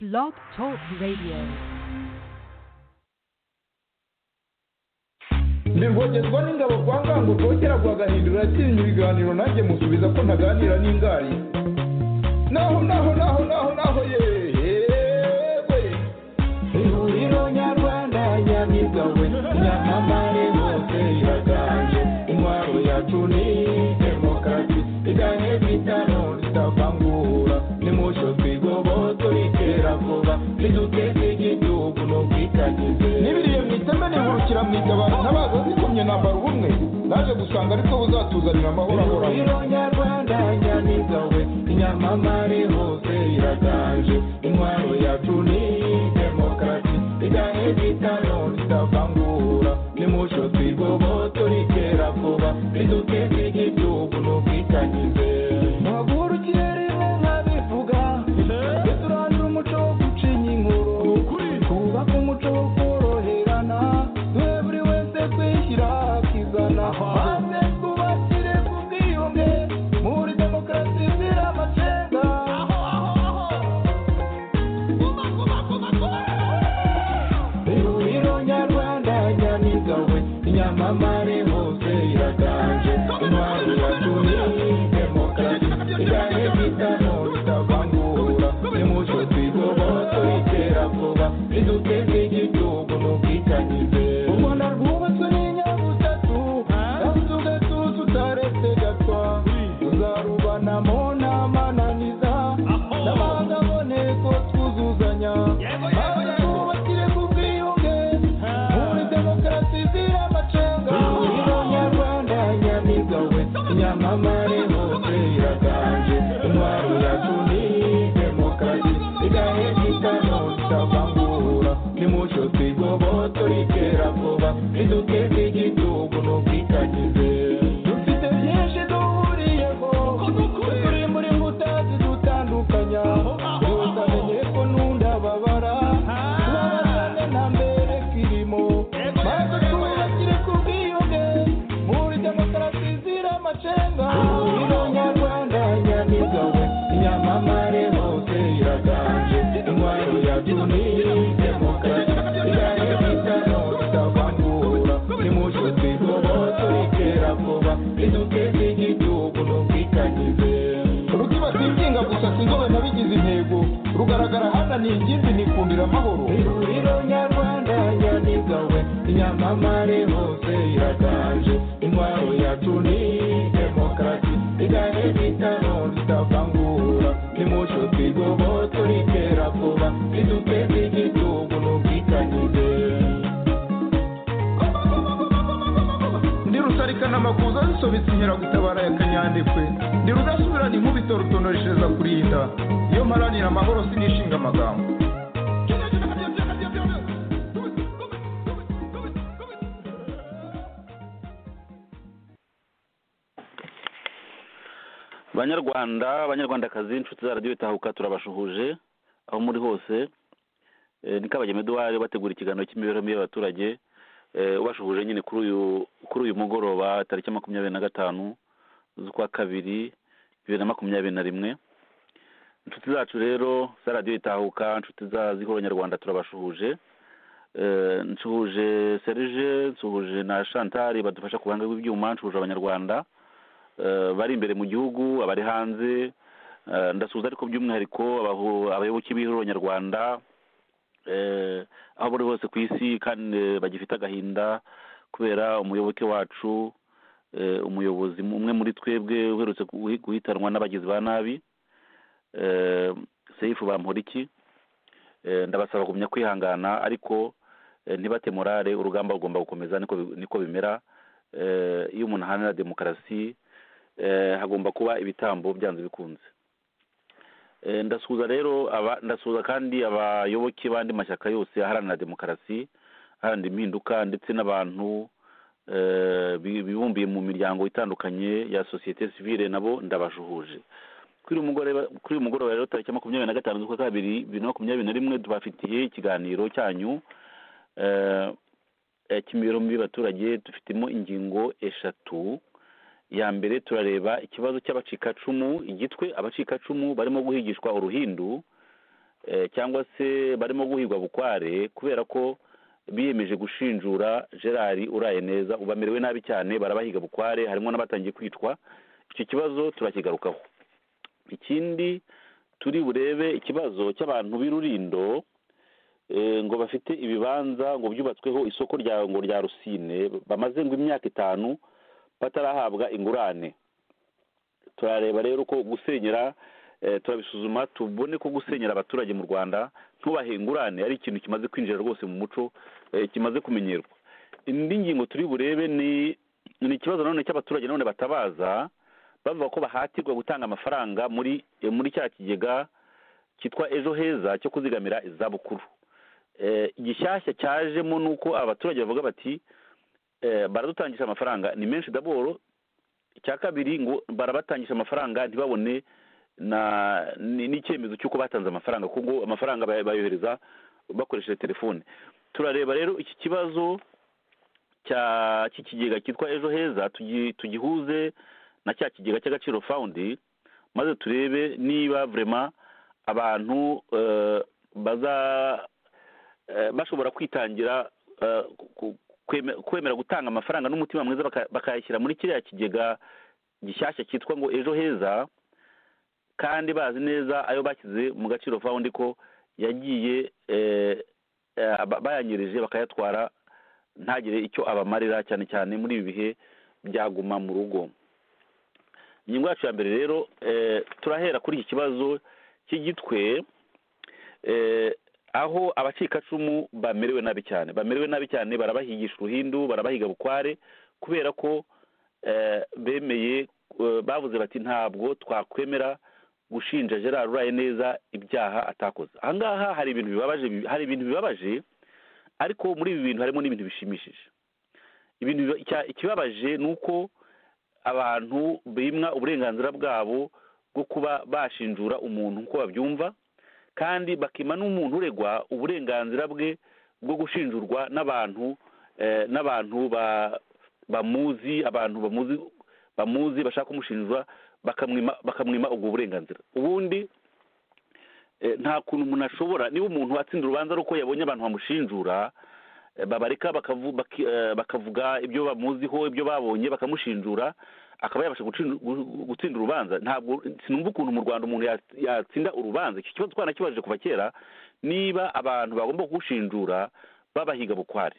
Blog Talk Radio. ntibwogezwa n'ingabo kwa ngango rwogera rwagahindura yatinya ibiganiro nanjye musubiza ko ntaganira n'ingari naho naho naho naho naho yewe ihuriro nyarwanda nyamigawe nyamamare hose iraganje intwaro yacu ni demokarasi iganye bitano zitavangura nimusho twigoboto iterabwoba niduteze igihugu n'ubwitangize n'ibiriye mwiteme nihurukira mwigabana ntabaza zikomye nambara ubumwe naje gusanga ariko buzatuzanira amahoro ahoraho nyarwanda nyamigawe inyamamare hose iraganje intwaro yacu ni demokarasi iganye bitano zitavangura nimusho twigoboto n'iterabwoba niduteze igihugu n'ubwitangize muhagurukire rimwe nkabivuga tujye turandura umuco wo gucinya inkuru twubake umuco wo koroherana duhe buri wese kwishyira akizana maze twubakire ku bwiyunge muri demokarasi izira amacenga ihuriro nyarwanda nyamigawe inyamamare hose iraganje intwari yacu ni demokarasi igane bitano bitavangura nimucyo twigoboto iterabwoba riduteze igihugu n'ubwitangize u rwanda rwubatswe n'inyabutatu kandi tugatuza utaretse gatwa tuzarubanamo n'amananiza n'abanga aboneko twuzuzanya maze twubakire ku bwiyunge muri demokarasi izira amacenga ihuriro nyarwanda nyamigawe nyamamare hose iraganje intwaro yacu ni demokarasi igahe gitano kitavangura nimucyo twigoboto iterabwoba riduteze igihugu n'ubwitangize dufite byinshi duhuriyeho turi muri mbuta zidutandukanya utamenye ko n'undi ababara tubabazane nta mbere kirimo maze twubakire ku bwiyunge muri demokarasi izira amacenga ihuriro nyarwanda nyamigawe inyamamare hose iraganje intwaro yacu ni demokarasi igahe bitano bitavangura nimucyo twigoboto iterabwoba riduteze igihugu n'ubwitangize rutibatibyinga gusa sinzobe nabigize intego rugaragara hana ni ingimbi nikundira amahoro ihuriro nyarwanda nyamigawe inyamamare hose iraganje intwaro yacu ni demokarasi igahe bitano zitavangura nimucyo twigoboto n'iterabwoba riduteze igihugu n'ubwitangize ndi rusarikana amakuza zisobetse inkeragutabara ya kanyandekwe ndi rudasubirana inkubito rutonoreshereza kurinda iyo mparanira amahoro sinishinga amagambo banyarwanda abanyarwandakazi inshuti za radiyo itahuka turabashuhuje aho muri hose Eh, ni kabagema eduwari bategura ikiganiro cy'imibereho mibi y'abaturage Eh, ubashuhuje nyine kuri uyu kuri uyu mugoroba tariki makumyabiri na gatanu z'ukwa kabiri bibiri na makumyabiri na rimwe inshuti zacu rero za radiyo itahuka inshuti za zihoro nyarwanda turabashuhuje Eh, nsuhuje serge nsuhuje na chantal badufasha ku ruhande rw'ibyuma nsuhuje abanyarwanda eh, bari imbere mu gihugu abari hanze eh, ndasuhuza ariko by'umwihariko abahu- abayoboke b'ihuriro nyarwanda eh, aho bari hose ku isi kandi bagifite agahinda kubera umuyoboke wacu eh, umuyobozi umwe muri twebwe uherutse guhi- guhitanwa n'abagizi ba nabi eh, seifu bamporiki Eh, ndabasaba kugumya kwihangana ariko eh, ntibate morale urugamba rugomba gukomeza niko bi- niko bimera Eh, iyo umuntu ahanira demokarasi eh, hagomba kuba ibitambo byanze bikunze Eh, ndasuhuza rero aba ndasuhuza kandi abayoboke b'andi mashyaka yose aharanira demokarasi aharanira impinduka ndetse n'abantu eh, bi- bibumbiye mu miryango itandukanye ya sosiyete sivile nabo ndabajuhuje kuri uyu mugoroba kuri uyu mugoroba rero tariki makumyabiri na gatanu z'ukwa kabiri bibiri na makumyabiri na rimwe tubafitiye ikiganiro cyanyu eh, eh, cy'imibereho mibi y'abaturage dufitemo ingingo eshatu ya mbere turareba ikibazo cy'abacikacumu igitwe abacikacumu barimo guhigishwa uruhindu eh, cyangwa se barimo guhigwa bukware kubera ko biyemeje gushinjura gerard uraye neza ubu bamerewe nabi cyane barabahiga bukware harimo n'abatangiye kwicwa icyo kibazo turakigarukaho ikindi turi burebe ikibazo cy'abantu b'irurindo eh, ngo bafite ibibanza ngo byubatsweho isoko rya ngo rya rusine bamaze ngo imyaka itanu batarahabwa ingurane turareba rero uko gusenyera eh, turabisuzuma tubone ko gusenyera abaturage mu rwanda ntubahe ingurane ari ikintu kimaze kwinjira rwose mu muco eh, kimaze kumenyerwa indi ngingo turi burebe ni ni ikibazo nanone cy'abaturage nanone batabaza bavuga ko bahatirwa gutanga amafaranga muri eh, muri cya kigega cyitwa ejo heza cyo kuzigamira izabukuru Eh, igishyashya cyajemo ni uko abaturage bavuga bati eh, baradutangisha amafaranga ni menshi daboro icya kabiri ngo barabatangisha amafaranga ntibabone na ni- n'icyemezo cy'uko batanze amafaranga kuko amafaranga bay- bayohereza bakoresheje telefone turareba rero iki kibazo cya cy'ikigega cyitwa ejo heza tugi- tugihuze na cya kigega cy'agaciro fawundi maze turebe niba vurema abantu eh, baza eh, bashobora kwitangira eh, ku- kweme- kwemera gutanga amafaranga n'umutima mwiza baka- bakayashyira muri kiriya kigega gishyashya cyitwa ngo ejo heza kandi bazi neza ayo bashyize mu gaciro fawundi ko yagiye eh, eh, ba- bayanyerije bakayatwara ntagire icyo abamarira cyane cyane muri ibi bihe byaguma mu rugo ingingo yacu ya mbere rero eh, turahera kuri iki kibazo cy'igitwe eh, aho abacikacumu bamerewe nabi cyane bamerewe nabi cyane barabahigisha uruhindu barabahiga bukware kubera ko eh, bemeye eh, bavuze bati ntabwo twakwemera gushinja gerard uraye neza ibyaha atakoze ahangaha hari ibintu bibabaje hari ibintu bibabaje ariko muri ibi bintu harimo n'ibintu bishimishije ibintu biba- icya- ikibabaje ni uko abantu bimwa uburenganzira bwabo bwo kuba bashinjura umuntu uko babyumva kandi bakima n'umuntu uregwa uburenganzira bwe bwo gushinjurwa n'abantu eh, n'abantu ba- bamuzi abantu bamuzi bamuzi bashaka kumushinjura bakamwima bakamwima ubwo burenganzira ubundi eh, nta kuntu umuntu ashobora niba umuntu atsinda urubanza ari uko yabonye abantu bamushinjura eh, babareka bakavu- baki- eh, bakavuga ibyo bamuziho ibyo babonye bakamushinjura akaba yabasha gucin- gu- gutsinda urubanza ntabwo sinumva ukuntu mu rwanda umuntu yats- yatsinda urubanza icyo kibazo twanakibajije kuva kera niba abantu bagomba kuwushinjura babahiga bukware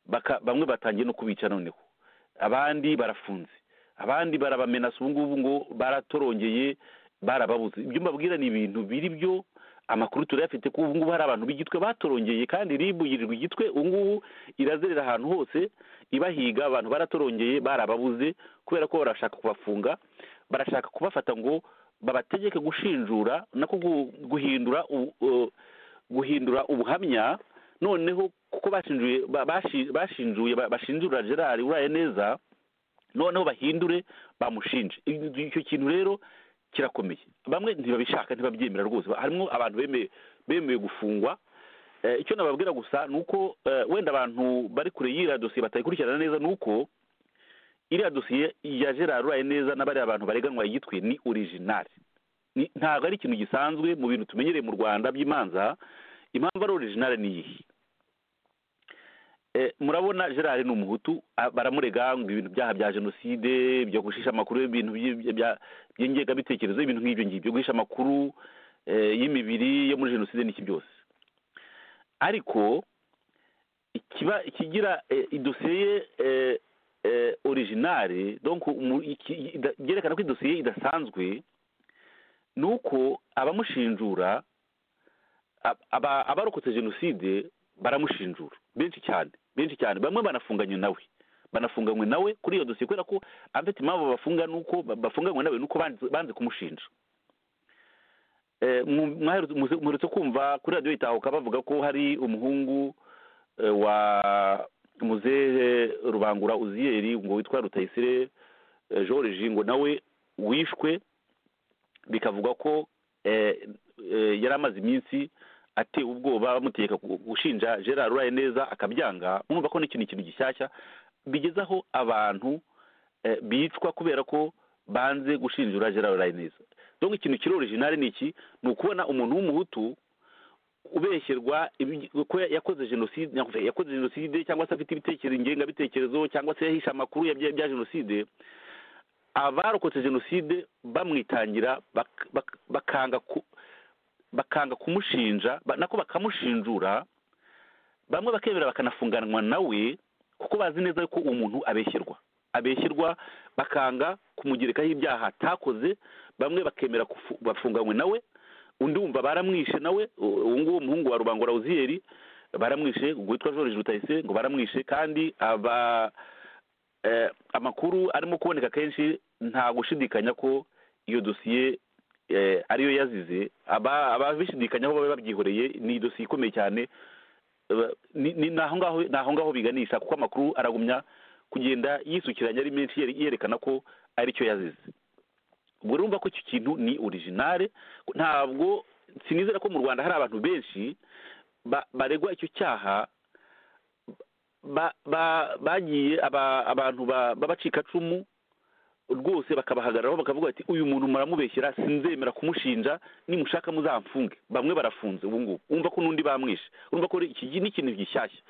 Baka- bamwe batangiye no kubica noneho abandi barafunze abandi barabamenasa ubu ngubu ngo baratorongeye barababuze ibyo mbabwira ni ibintu biri byo amakuru turayafite ko ubu ngubu hari abantu b'igitwe batorongeye kandi rib yirirwa igitwe ubu ngubu irazerera ahantu hose ibahiga abantu baratorongeye barababuze kubera ko barashaka kubafunga barashaka kubafata ngo babategeke gushinjura nako gu- guhindura u- u- guhindura ubuhamya noneho kuko bashinjuye ba- bashi- bashinjuye ba- bashinjura gerard uraye neza noneho bahindure bamushinje Icyo- icyo kintu rero kirakomeye bamwe ntibabishaka ntibabyemera rwose Ba- harimo abantu bemeye bemeye gufungwa Eh, icyo nababwira gusa ni uko eh, wenda abantu bari kure y'iriya dosiye batayikurikirana neza ni uko iriya dosiye ya gerard uraye neza n'abariya bantu bareganwa igitwe ni original Ni- ntabwo ari ikintu gisanzwe mu bintu tumenyereye mu rwanda by'imanza impamvu ari original ni iyihe Eh, murabona gerard ni umuhutu a- baramurega ngo ibintu byaha bya jenoside byo gushisha amakuru ibintu by- bya- by'ingengabitekerezo ibintu nk'ibyo ngibyo guhisha amakuru eh, y'imibiri yo muri jenoside n'iki byose ariko ikiba ikigira eh, idosiye ye eh, eh, originale donc umu- iki- ida- byerekana ko idosiye idasanzwe ni uko abamushinjura ab- aba- abarokotse jenoside baramushinjura benshi cyane benshi cyane bamwe banafunganye nawe banafunganywe nawe kuri iyo dosiye kubera ko afite impamvu bafunga nuko bafunganywe nawe nuko banze- banze kumushinja Eh, mwu- mwaherutse- muze- muherutse kumva kuri radiyo itahuka bavuga ko hari umuhungu eh, wa muzehe rubangura uziyeri ngo witwa rutayisire eh, george ngo nawe wishwe bikavugwa ko eh, eh, yari amaze iminsi atewe ubwoba bamutegeka gu- gushinja gerard uraye neza akabyanga mwumva ko n'iki ni ikintu gishyashya bigeze aho abantu eh, bicwa kubera ko banze gushinjura gerard uraye neza donc ikintu kiri original ni iki ni ukubona umuntu w'umuhutu ubeshyerwa ibi- ko ya- yakoze jenoside nakuvuga, yakoze jenoside cyangwa se afite ibitekerezo ingengabitekerezo cyangwa se yahisha amakuru ya bya bya jenoside abarokotse jenoside bamwitangira bak- bak- bakanga ku- bakanga kumushinja ba- nako bakamushinjura bamwe bakemera bakanafunganwa nawe kuko bazi neza yuko uwo muntu abeshyerwa abeshyerwa bakanga kumugerekaho ibyaha atakoze bamwe bakemera kufu- bafunganywe nawe undi wumva baramwishe nawe u- uwo nguwo umuhungu wa rubangura uziyeri baramwishe witwa george rutayise ngo baramwishe kandi aba eh, amakuru arimo kuboneka kenshi nta gushidikanya ko iyo dosiye eh, ariyo yazize aba ababishidikanyaho baba babyihoreye ni idosiye ikomeye cyane Aba- ni ni- ni aho ngaho ni aho ngaho biganisha kuko amakuru aragumya kugenda yisukiranya ari menshi yere- yerekana ko aricyo yazize ubwo urumva ko icyo kintu ni originale ntabwo sinizera ko mu rwanda hari abantu benshi ba- baregwa icyo cyaha ba- ba- bagiye aba- abantu ba- b'abacikacumu rwose bakabahagararaho bakavuga bati uyu muntu muramubeshyera sinzemera kumushinja nimushaka muzamfunge bamwe barafunze ubu ngubu wumva ko n'undi bamwishe urumva ko iki gi- ni ikintu gishyashya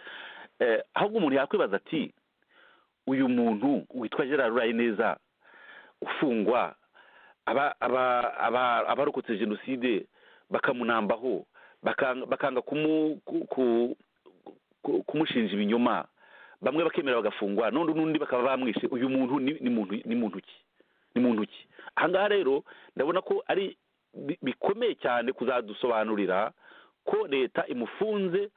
Eh, ahubwo umuntu yakwibaza ati uyu muntu witwa gerard urayineza ufungwa aba aba aba abarokotse jenoside bakamunambaho bakanga bakanga kumu ku- ku- ku- kumushinja ibinyoma bamwe bakemera bagafungwa none n'undi bakaba bamwishe uyu muntu ni ni muntu ni muntu ki ni muntu ki aha ngaha rero ndabona ko ari bi- bikomeye cyane kuzadusobanurira ko leta imufunze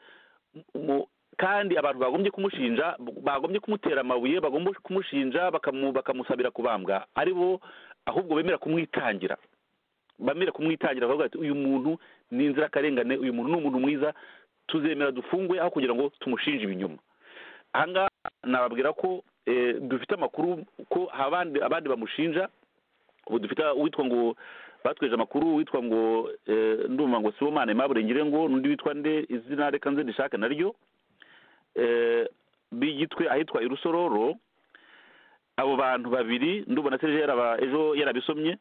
mu- kandi abantu bagombye kumushinja bagombye kumutera amabuye bagomba kumushinja bakamu- bakamusabira kubambwa ari bo ahubwo bemera kumwitangira bamera kumwitangira bakavuga bati uyu muntu ni inzirakarengane uyu muntu ni umuntu mwiza tuzemera dufungwe aho kugira ngo tumushinje ibinyuma aha ngaha nababwira ko eh, dufite amakuru ko hari abandi abandi bamushinja ubu dufite uwitwa ngo batweje amakuru uwitwa ngo eh, ndumva ngo sibomana imaburengire ngo n'undi witwa nde izina reka nze rishaka naryo eh, b'igitwe ahitwa irusororo abo bantu babiri ndubona serge yaraba ejo yarabisomye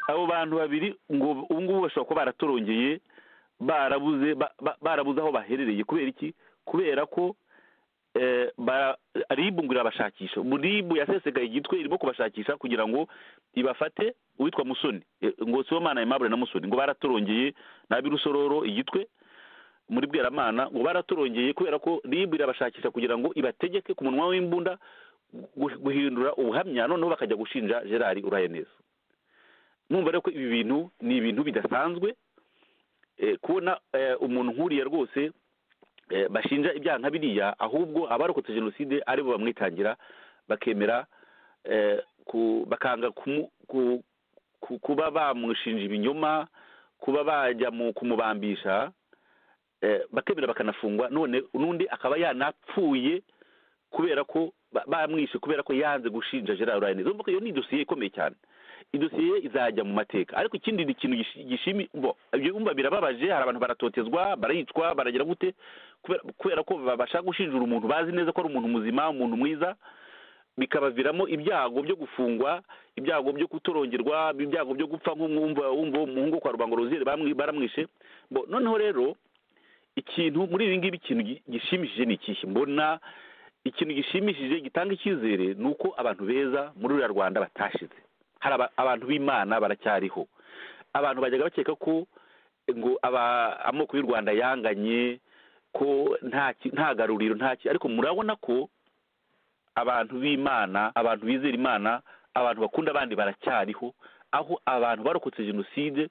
abo bantu babiri ngo ubu ngubu bashobora kuba baratorongeye barabuze ba- ba- barabuze aho baherereye kubera iki kubera ko eh, ba- ribu ngo irabashakisha Ubu ribu yasesegaye igitwe irimo kubashakisha kugira ngo ibafate uwitwa musoni Eh, ngo sibomana aimable na musoni ngo baratorongeye n'abirusororo igitwe muri bweramana ngo baratorongeye kubera ko ribu irabashakisha kugira ngo ibategeke ku munwa w'imbunda gu- guhindura ubuhamya noneho bakajya gushinja gerard uraye neza numva rero ko ibi bintu ni ibintu bidasanzwe eh, kubona eh, umuntu nk'uriya rwose eh, bashinja ibyaha nka biriya ahubwo abarokotse jenoside ari bo bamwitangira bakemera eh, ku- bakanga kumu- ku- ku- kuba bamushinja ibinyoma kuba bajya mu kumubambisha eh, bakemera bakanafungwa none n'undi akaba yanapfuye kubera ko ba- bamwishe kubera ko yanze gushinja gerard ryanez urumva ko iyo ni dosiye ikomeye cyane idosiye izajya mu mateka ariko ikindi ni ikintu gishi- gishimi bo ibyo wumva birababaje hari abantu baratotezwa barayicwa baragira gute kubera- kubera ko babasha gushinjura umuntu bazi neza ko ari umuntu muzima umuntu mwiza bikabaviramo ibyago byo gufungwa ibyago byo kutorongerwa ibyago byo gupfa nk'umwumva wumva uwo muhungu kwa rubanga roziyeri bamwi- baramwishe bo noneho rero ikintu muri ibi ngibi ikintu gi- gishimishije ni ikihe mbona ikintu gishimishije gitanga icyizere ni uko abantu beza muri uriya rwanda batashize hari aba- abantu b'imana baracyariho abantu bajyaga bakeka ko ngo aba amoko y'u rwanda yanganye ko nta ki- nta garuriro nta ki ariko murabona ko abantu b'imana abantu bizera imana abantu bakunda abandi baracyariho aho abantu barokotse jenoside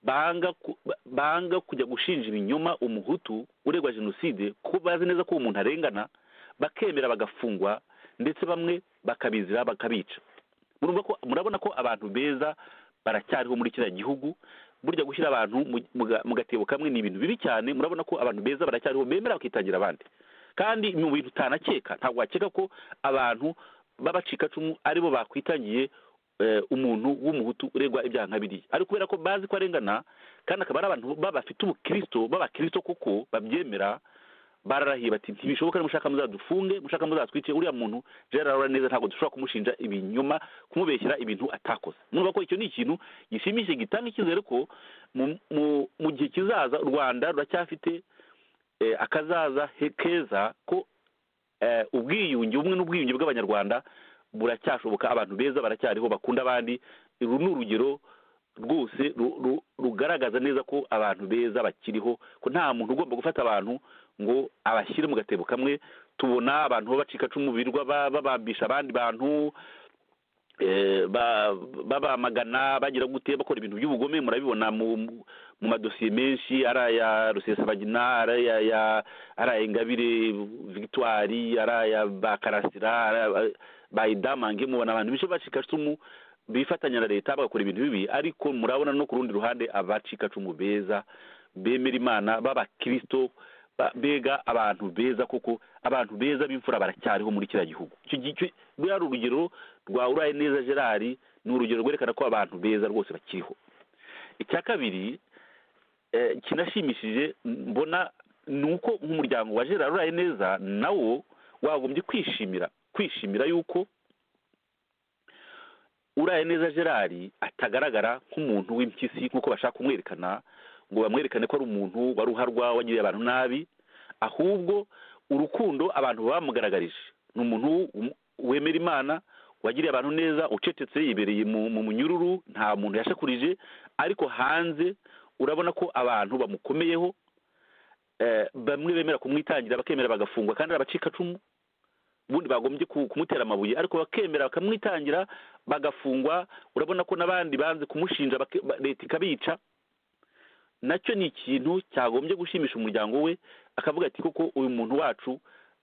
banga ku- ba- banga kujya gushinja ibinyoma umuhutu uregwa jenoside kuko bazi neza ko uwo muntu arengana bakemera bagafungwa ndetse bamwe bakabizira bakabica murumva ko murabona ko abantu beza baracyariho muri kiriya gihugu burya gushyira abantu mu- mu ga- mu gatebo kamwe ni ibintu bibi cyane murabona ko abantu beza baracyariho bemera bakitangira abandi kandi mu bintu utanakeka ntabwo wakeka ko abantu b'abacikacumu aribo bakwitangiye eh, umuntu w'umuhutu uregwa ibyaha nka biriya ariko kubera ko bazi ko arengana kandi akaba ari abantu baba bafite ubukristo b'abakristo kuko babyemera bararahiye bati ntibishoboka mushaka muzadufunge mushaka muzatwice uriya muntu gerard arora neza ntabwo dushobora kumushinja ibinyoma kumubeshyira ibintu atakoze mwumva ko icyo ni ikintu gishimishije gitanga icyizere ko mu- mu- mu gihe kizaza u rwanda ruracyafite eh, akazaza he- keza ko eh, ubwiyunge ubumwe n'ubwiyunge bw'abanyarwanda buracyashoboka abantu beza baracyariho bakunda abandi uru ni urugero rwose ru- ru- rugaragaza neza ko abantu beza bakiriho ko nta muntu ugomba gufata abantu ngo abashyire mu gatebo kamwe tubona abantu babacikacumu birirwa ba- babambisha abandi bantu eh, ba- babamagana bagira gute bakora ibintu by'ubugome murabibona mu mu madosiye menshi ari aya rusesabagina ari aya ya- ari aya ingabire victoire ari aya ba karasira ari aya ba- ba idamange mubona abantu benshi bacikacumu bifatanya na leta bagakora ibintu bibi ariko murabona no ku rundi ruhande abacikacumu beza bemera imana b'abakirisito ba- mbega abantu beza koko abantu beza b'imfura baracyariho muri kiriya gihugu icyo gi- icyo- ruriya ni urugero rwa uraye neza gerard ni urugero rwerekana ko abantu beza rwose bakiriho icya kabiri eh, kinashimishije mbona ni uko nk'umuryango wa gerard uraye neza nawo wagombye kwishimira kwishimira yuko uraye neza gerard atagaragara nk'umuntu w'impyisi nk'uko bashaka kumwerekana ngo bamwerekane ko ari umuntu wari uharwa wagiriye abantu nabi ahubwo urukundo abantu bamugaragarije ni umuntu wum- wemera imana wagiriye abantu neza ucecetse yibereye mu mu munyururu nta muntu yashakurije ariko hanze urabona ko abantu bamukomeyeho eh, bamwe bemera kumwitangira bakemera bagafungwa kandi ari abacikacumu ubundi bagombye ku- kumutera amabuye ariko bakemera bakamwitangira bagafungwa urabona ko n'abandi banze kumushinja bake- ba- leta ikabica nacyo ni ikintu cyagombye gushimisha umuryango we akavuga ati koko uyu muntu wacu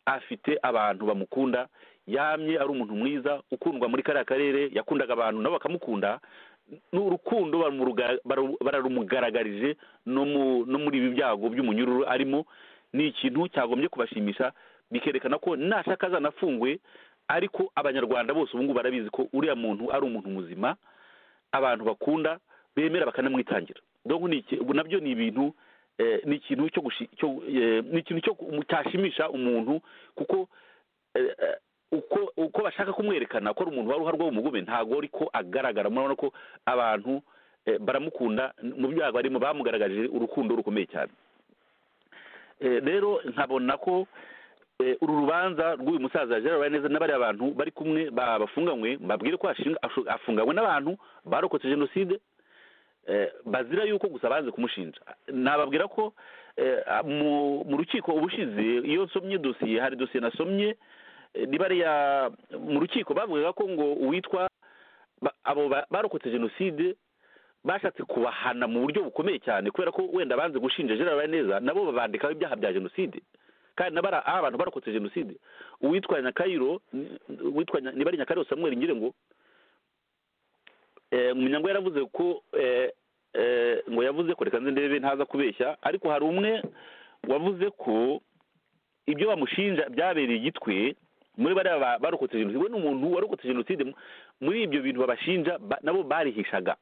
afite abantu bamukunda yamye ari umuntu mwiza ukundwa muri kariya karere yakundaga abantu nabo bakamukunda n'urukundo barumuruga- baru- bararumugaragarije no mu- no muri ibi byago by'umunyururu arimo ni ikintu cyagombye kubashimisha bikerekana ko nashaka azanafungwe ariko abanyarwanda bose ubu ngubu barabizi ko uriya muntu ari umuntu muzima abantu bakunda bemera bakanamwitangira donc ni iki- ubu nabyo ni ibintu eh, ni ikintu cyo gushi- cyo, eh, ni ikintu cyo ku- cyashimisha umuntu kuko eh, eh, uko uko bashaka kumwerekana ko ari umuntu wari uharwa w'umugume ntabwo ari ko agaragara murabona ko abantu eh, baramukunda mu byago arimo bamugaragarije urukundo rukomeye cyane Eh, rero nkabona ko eh, uru rubanza rw'uyu musaza Gerard Uwayaneza n'abariya bantu bari kumwe ba- bafunganywe mbabwire ko ashinga- ashu- afunganywe n'abantu barokotse jenoside eh, bazira yuko gusa banze kumushinja nababwira ko eh, mu mu rukiko ubushize iyo nsomye dosiye hari dosiye nasomye eh, ni bariya mu rukiko bavugaga ko ngo uwitwa ba- abo ba- barokotse jenoside bashatse kubahana mu buryo bukomeye cyane kubera ko wenda banze gushinja Gerard Uwayaneza nabo babandikaho ibyaha bya jenoside kandi n'abara aho abantu barokotse jenoside uwitwa nyakayiro ni- uwitwa Nya- niba ari nyakayiro samuel ngire ngo eh, munyango yaravuze ko eh, eh, ngo yavuze ko reka nze ndebe ntaza kubeshya ariko hari umwe wavuze ko ibyo bamushinja byabereye igitwe muri bariya ba- barokotse jenoside we ni umuntu warokotse jenoside mu- muri ibyo bintu babashinja ba- nabo barihishaga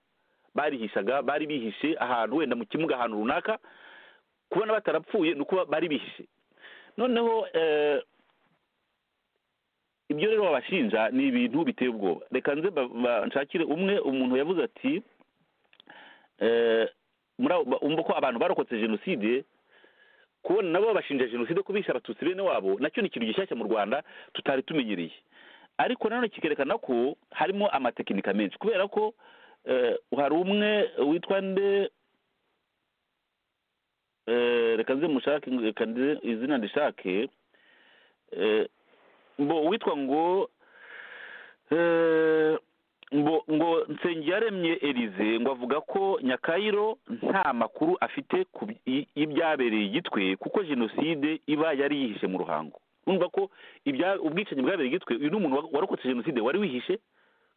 barihishaga bari bihishe ahantu wenda mu kimuga ahantu runaka kubona batarapfuye ni ukuba bari bihishe noneho eh, ibyo rero babashinja ni ibintu biteye ubwoba reka nze ba- ba- nshakire umwe umuntu yavuze ati eh, muri abo- ba- umva ko abantu barokotse jenoside kubona nabo babashinja jenoside ko bishe abatutsi bene wabo nacyo ni ikintu gishyashya mu rwanda tutari tumenyereye ariko nanone kikerekana ko harimo amatekinika menshi kubera ko eh, hari umwe witwa nde eh, reka nze mushake reka nze izina ndishake eh, mbo uwitwa ngo eh, mbo ngo nsengiyaremye elize ngo avuga ko nyakayiro nta makuru afite ku bi- y- y'ibyabereye igitwe kuko jenoside iba yari yihishe mu ruhango urumva ko ibya ubwicanyi bwabereye igitwe uyu ni umuntu wa- warokotse jenoside wari wihishe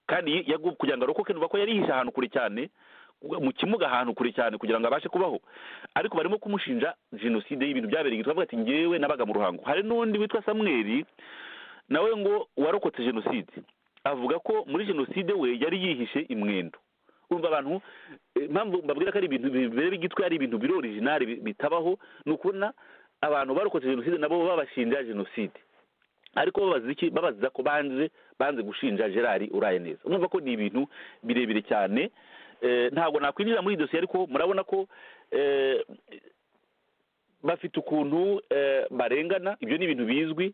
kandi yi- yagu- kugira ngo arokoke nuva ko yarihishe ahantu kure cyane mu kimuga ahantu kure cyane kugira ngo abashe kubaho ariko barimo kumushinja jenoside y'ibintu byabereye igitwe avuga ati ngewe nabaga mu ruhango hari n'undi witwa samweli nawe ngo warokotse jenoside avuga ko muri jenoside we yari yihishe imwendo urumva abantu eh, impamvu mbabwira ko ari ibintu bibera igitwe ari ibintu biri orijinali bitabaho ni ukubona abantu barokotse jenoside nabo babashinja jenoside ariko babaza iki babaza ko banze banze gushinja gerard uraye neza urumva ko ni ibintu birebire cyane Eh, ntabwo nakwinjira muri iyi dosiye ariko murabona ko eh, bafite ukuntu eh, barengana ibyo ni ibintu bizwi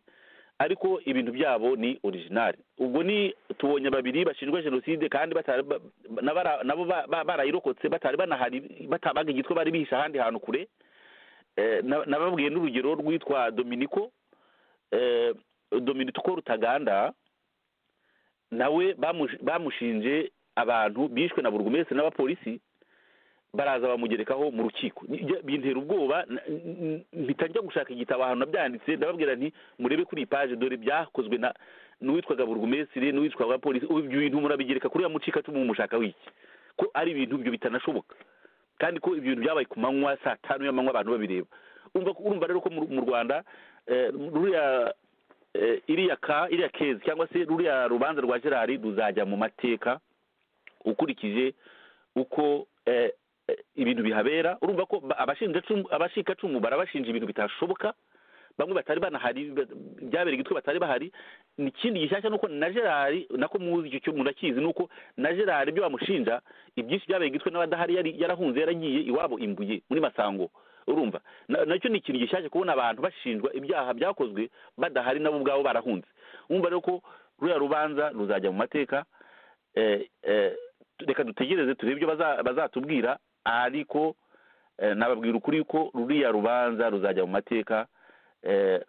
ariko ibintu byabo ni orijinali ubwo ni tubonye babiri bashinjwa jenoside kandi batari ba- na bara- nabo ba- ba- barayirokotse batari banahari batabaga igitwe bari bihishe ahandi hantu kure Eh, na- nababwiye n'urugero rwitwa dominiko eh, dominiko rutaganda nawe bamush- bamushinje abantu bishwe na burugumesitiri n'abapolisi baraza bamugerekaho mu rukiko Njya- bintera ubwoba n- n- mpita njya gushaka igitabo ahantu nabyanditse ndababwira nti murebe kuri iyi paje dore byakozwe na n'uwitwaga burugumesitiri n'uwitwaga polisi ubu ibyo bintu murabigereka kuri ya mucikacumu mumushaka wiki ko ari ibintu byo bitanashoboka kandi ko ibyo bintu byabaye ku manywa saa tanu y'amanywa abantu babireba urumva ko- urumva rero ko mu mu rwanda eh, ruriya eh, iriya ka iriya kezi cyangwa se ruriya rubanza rwa gerari ruzajya mu mateka ukurikije uko eh, eh, ibintu bihabera urumva ko ba- abashinjacumu- abashikacumu barabashinja ibintu bitashoboka bamwe batari banahari ba- byabereye igitwe batari bahari ikindi gishyashya ni uko na gerari nako muzi icyo cyo- murakizi ni uko na gerari ibyo bamushinja ibyinshi byabereye igitwe n'abadahari yari yarahunze yaragiye iwabo imbuye muri masango urumva Na- nacyo ni ikintu gishyashya kubona abantu bashinjwa ibyaha byakozwe badahari nabo ubwabo barahunze wumva rero ko ruriya rubanza ruzajya mu mateka eh, eh, tu- reka dutegereze turebe ibyo baza- bazatubwira ariko eh, nababwira ukuri ko ruriya rubanza ruzajya mu mateka eh,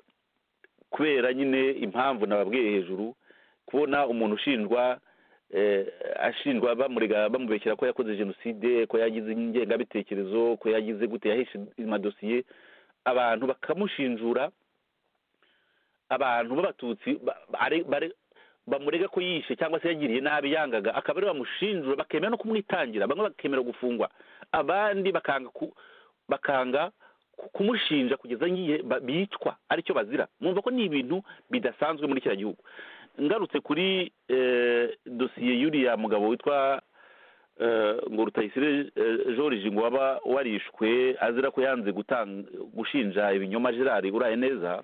kubera nyine impamvu nababwiye hejuru kubona umuntu ushinjwa eh, ashinjwa bamurega bamubekera ko yakoze jenoside ko yagize ingengabitekerezo ko yagize gute yahishe amadosiye abantu bakamushinjura abantu b'abatutsi ba- bare- bare- bamurega ko yishe cyangwa se yagiriye nabi yangaga akaba ariwe bamushinjura bakemera no kumwitangira bamwe bakemera gufungwa abandi bakanga ku- bakanga ku- kumushinja kugeza ngiye ba- bicwa aricyo bazira mwumva ko ni ibintu bidasanzwe muri kiriya gihugu ngarutse kuri eh, dosiye y'uriya mugabo witwa eh, ngo rutayisire eh, george ngo waba warishwe azira ko yanze gutanga gushinja ibinyoma gerard uraye neza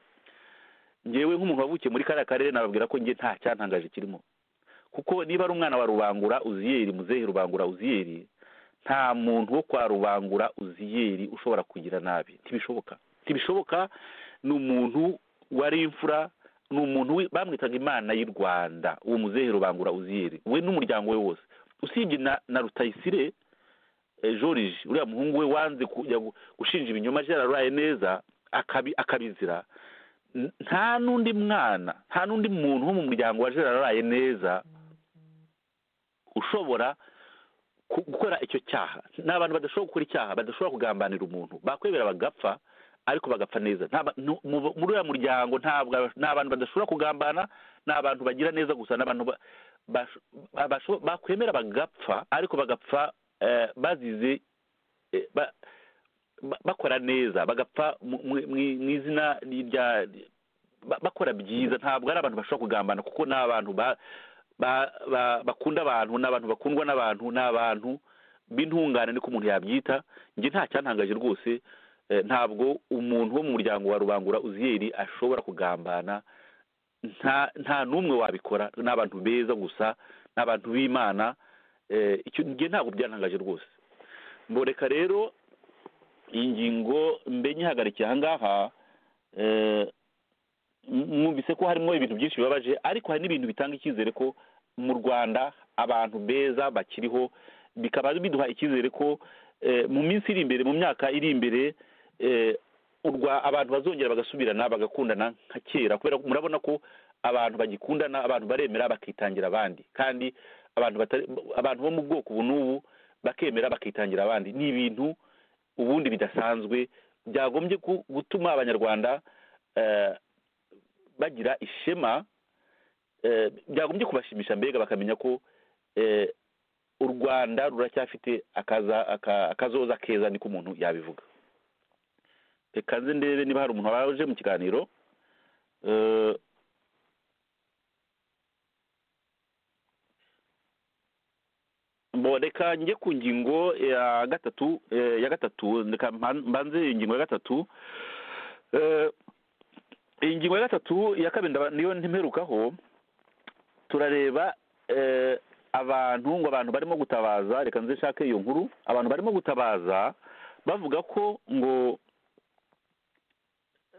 ngewe nk'umuntu wavukiye muri kariya karere nababwira ko njye nta cyantangaje kirimo kuko niba ari umwana wa rubangura uziyeri muzehe rubangura uziyeri nta muntu wo kwa rubangura uziyeri ushobora kugira nabi ntibishoboka ntibishoboka ni umuntu wari imfura ni umuntu wi- bamwitaga imana y'u rwanda uwo muzehe rubangura uziyeri we n'umuryango we wose usibye na, na rutayisire eh, george uriya muhungu we wanze kujya gu- gushinja ibinyoma byararaye neza akabi, akabizira N- nta n'undi mwana nta n'undi muntu wo mu muryango wa gerard neza ushobora ku- gukora icyo cyaha ni abantu badashobora gukora icyaha badashobora kugambanira umuntu bakwemera bagapfa ariko bagapfa neza Nta ba- nu- mu- muri uriya muryango ntabwo aba- ni abantu badashobora kugambana ni abantu bagira neza gusa ni abantu ba- basho- ba- basho- bakwemera bagapfa ariko bagapfa eh, bazize eh, ba- ba- bakora neza bagapfa mu- mu mu- mu izina rya ba- bakora byiza ntabwo ari abantu bashobora kugambana kuko ni abantu ba- ba- ba- bakunda abantu ni abantu bakundwa n'abantu ni abantu b'intungane niko umuntu yabyita njye nta cyantangaje rwose eh, ntabwo umuntu wo mu muryango wa rubangura uziyeri ashobora kugambana nta nta n'umwe wabikora ni abantu beza gusa ni abantu b'imana eh, icyo njye ntabwo byantangaje rwose mboreka rero iyi ngingo mbe nyihagarikiye aha ngaha eh, m- mwumvise ko harimo ibintu byinshi bibabaje ariko hari n'ibintu bitanga icyizere ko mu rwanda abantu beza bakiriho bikaba biduha icyizere ko eh, mu minsi iri imbere mu myaka iri imbere eh, u Rwa- abantu bazongera bagasubirana bagakundana nka kera kubera ko murabona ko abantu bagikundana abantu baremera bakitangira abandi kandi abantu batari abantu bo mu bwoko ubu n'ubu bakemera bakitangira abandi ni ibintu ubundi bidasanzwe byagombye ku- gutuma abanyarwanda eh, bagira ishema eh, byagombye kubashimisha mbega bakamenya ko eh, u rwanda ruracyafite akaza- aka- akazoza keza niko umuntu yabivuga reka nze ndebe niba hari umuntu waje mu kiganiro Eh, bo reka njye ku ngingo ya gatatu eh, ya gatatu reka mban- mbanze ingingo ya gatatu Eh, iyi ngingo ya gatatu iya kabiri ndaba- niyo ntimperukaho turareba eh, abantu ngo abantu barimo gutabaza reka nze nshake iyo nkuru abantu barimo gutabaza bavuga ko ngo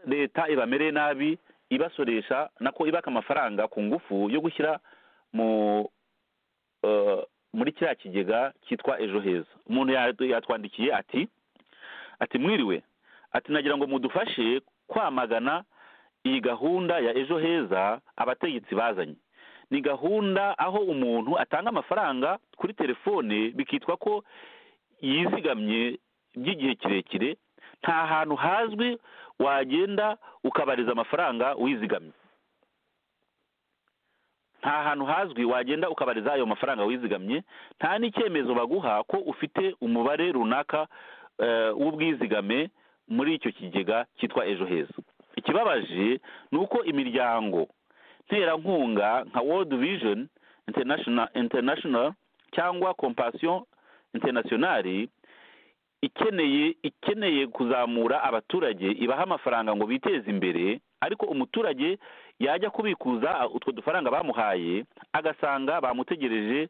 leta ibamereye nabi ibasoresha nako ibaka amafaranga ku ngufu yo gushyira mu eh, muri kiriya kigega cyitwa ejo heza umuntu ya- yatwandikiye ati ati mwiriwe ati nagira ngo mudufashe kwamagana iyi gahunda ya ejo heza abategetsi bazanye ni gahunda aho umuntu atanga amafaranga kuri telefone bikitwa ko yizigamye by'igihe kirekire nta hantu hazwi wagenda ukabariza amafaranga wizigamye nta hantu hazwi wagenda ukabariza ayo mafaranga wizigamye nta n'icyemezo baguha ko ufite umubare runaka eh, w'ubwizigame muri icyo kigega cyitwa ejo heza ikibabaje ni uko imiryango nterankunga nka world vision international international cyangwa compassion internationale ikeneye ikeneye kuzamura abaturage ibaha amafaranga ngo biteze imbere ariko umuturage yajya kubikuza ah, utwo dufaranga bamuhaye agasanga bamutegereje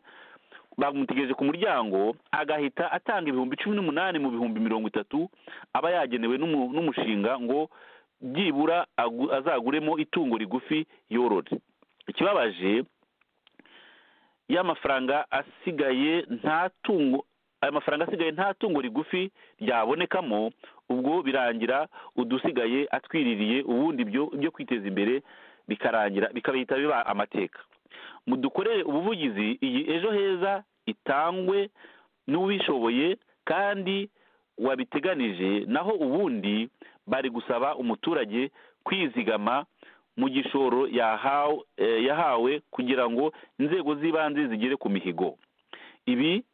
bamutegereje ku muryango agahita atanga ibihumbi cumi n'umunani mu bihumbi mirongo itatu aba yagenewe n'umu- n'umushinga ngo byibura agu- azaguremo itungo rigufi yorore ikibabaje y'amafaranga asigaye nta tungo aya mafaranga asigaye nta tungo rigufi ryabonekamo ubwo birangira udusigaye atwiririye ubundi byo byo kwiteza imbere bikarangira bikabihita biba amateka mudukorere ubuvugizi iyi ejo heza itangwe n'ubishoboye kandi wabiteganije naho ubundi bari gusaba umuturage kwizigama mu gishoro yahawe eh, yahawe kugira ngo inzego z'ibanze zigere ku mihigo ibi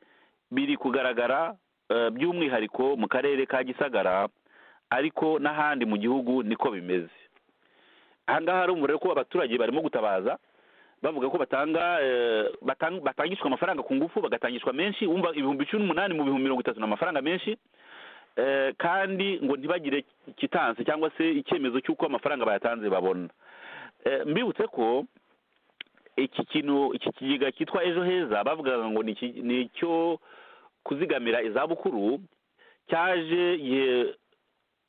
biri kugaragara eh, by'umwihariko mu karere ka gisagara ariko n'ahandi mu gihugu niko bimeze aha ngaha urumva rero ko abaturage barimo gutabaza bavuga ko batanga eh, batang- batangishwa amafaranga ku ngufu bagatangishwa menshi wumva ibihumbi cumi n'umunani mu bihumbi mirongo itatu ni amafaranga menshi eh, kandi ngo ntibagire kitanse cyangwa se icyemezo cy'uko amafaranga bayatanze babona Eh, mbibutse ko iki kintu iki kigega cyitwa ejo heza bavugaga ngo ni iki- ni icyo kuzigamira izabukuru cyaje igihe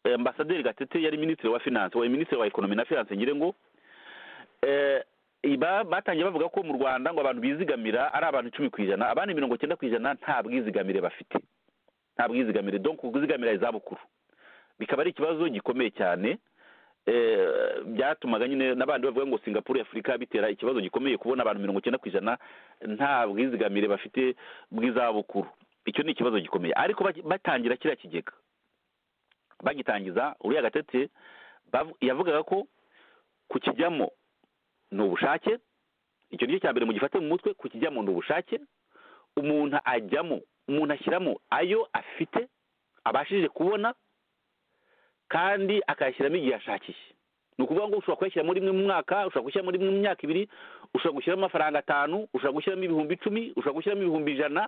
eh, ambasaderi gatete yari minisitiri wa finance wa minisitiri wa ekonomi na finance ngire ngo eh, iba- batangiye bavuga ko mu rwanda ngo abantu bizigamira ari abantu icumi ku ijana abandi mirongo cyenda ku ijana nta bwizigamire bafite nta bwizigamire donc kuzigamira izabukuru bikaba ari ikibazo gikomeye cyane eh, byatumaga nyine n'abandi bavuga ngo singapuru y'afurika bitera ikibazo gikomeye kubona abantu mirongo cyenda ku ijana nta bwizigamire bafite bw'izabukuru icyo ni ikibazo gikomeye ariko baki- batangira kiriya kigega bagitangiza uriya gatete bavu- yavugaga ko kukijyamo ni ubushake icyo nicyo cya mbere mugifate mu mutwe kukijyamo ni ubushake umuntu ajyamo umuntu ashyiramo ayo afite abashije kubona kandi akayashyiramo igihe ashakiye ni ukuvuga ngo ushobora kuyashyiramo rimwe mu mwaka ushobora gushyiramo rimwe mu myaka ibiri ushobora gushyiramo amafaranga atanu ushobora gushyiramo ibihumbi icumi ushobora gushyiramo ibihumbi ijana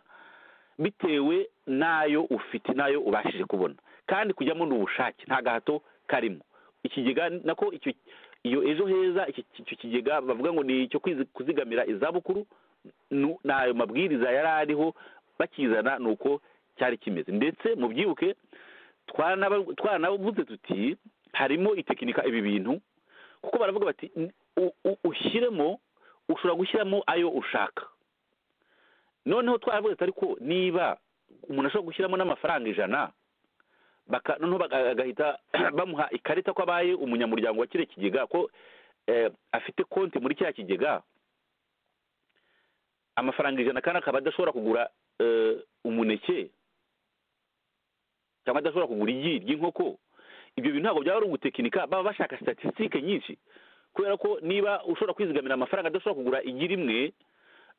bitewe n'ayo ufite n'ayo ubashije kubona kandi kujyamo ni ubushake nta gahato karimo ikigega nako icyo iyo ejo heza iki icyo kigega bavuga ngo ni icyo kwizi- kuzigamira izabukuru nu- ni ayo mabwiriza yari ariho bakizana ni uko cyari kimeze ndetse mubyibuke twanaba- twanavuze tuti harimo itekinika ibi bintu kuko baravuga bati "N- u- u- ushyiremo ushobora gushyiramo ayo ushaka noneho twaravuga ati ariko niba umuntu ashobora gushyiramo n'amafaranga ijana baka noneho baga- agahita bamuha ikarita ko abaye umunyamuryango wa kiriya kigega ko eh, afite konti muri kiriya kigega amafaranga ijana kandi akaba adashobora kugura eh, umuneke cyangwa adashobora kugura igi ry'inkoko ibyo bintu ntabwo byaba ari ugutekinika baba bashaka statisitike nyinshi kubera ko niba ushobora kwizigamira amafaranga adashobora kugura igi rimwe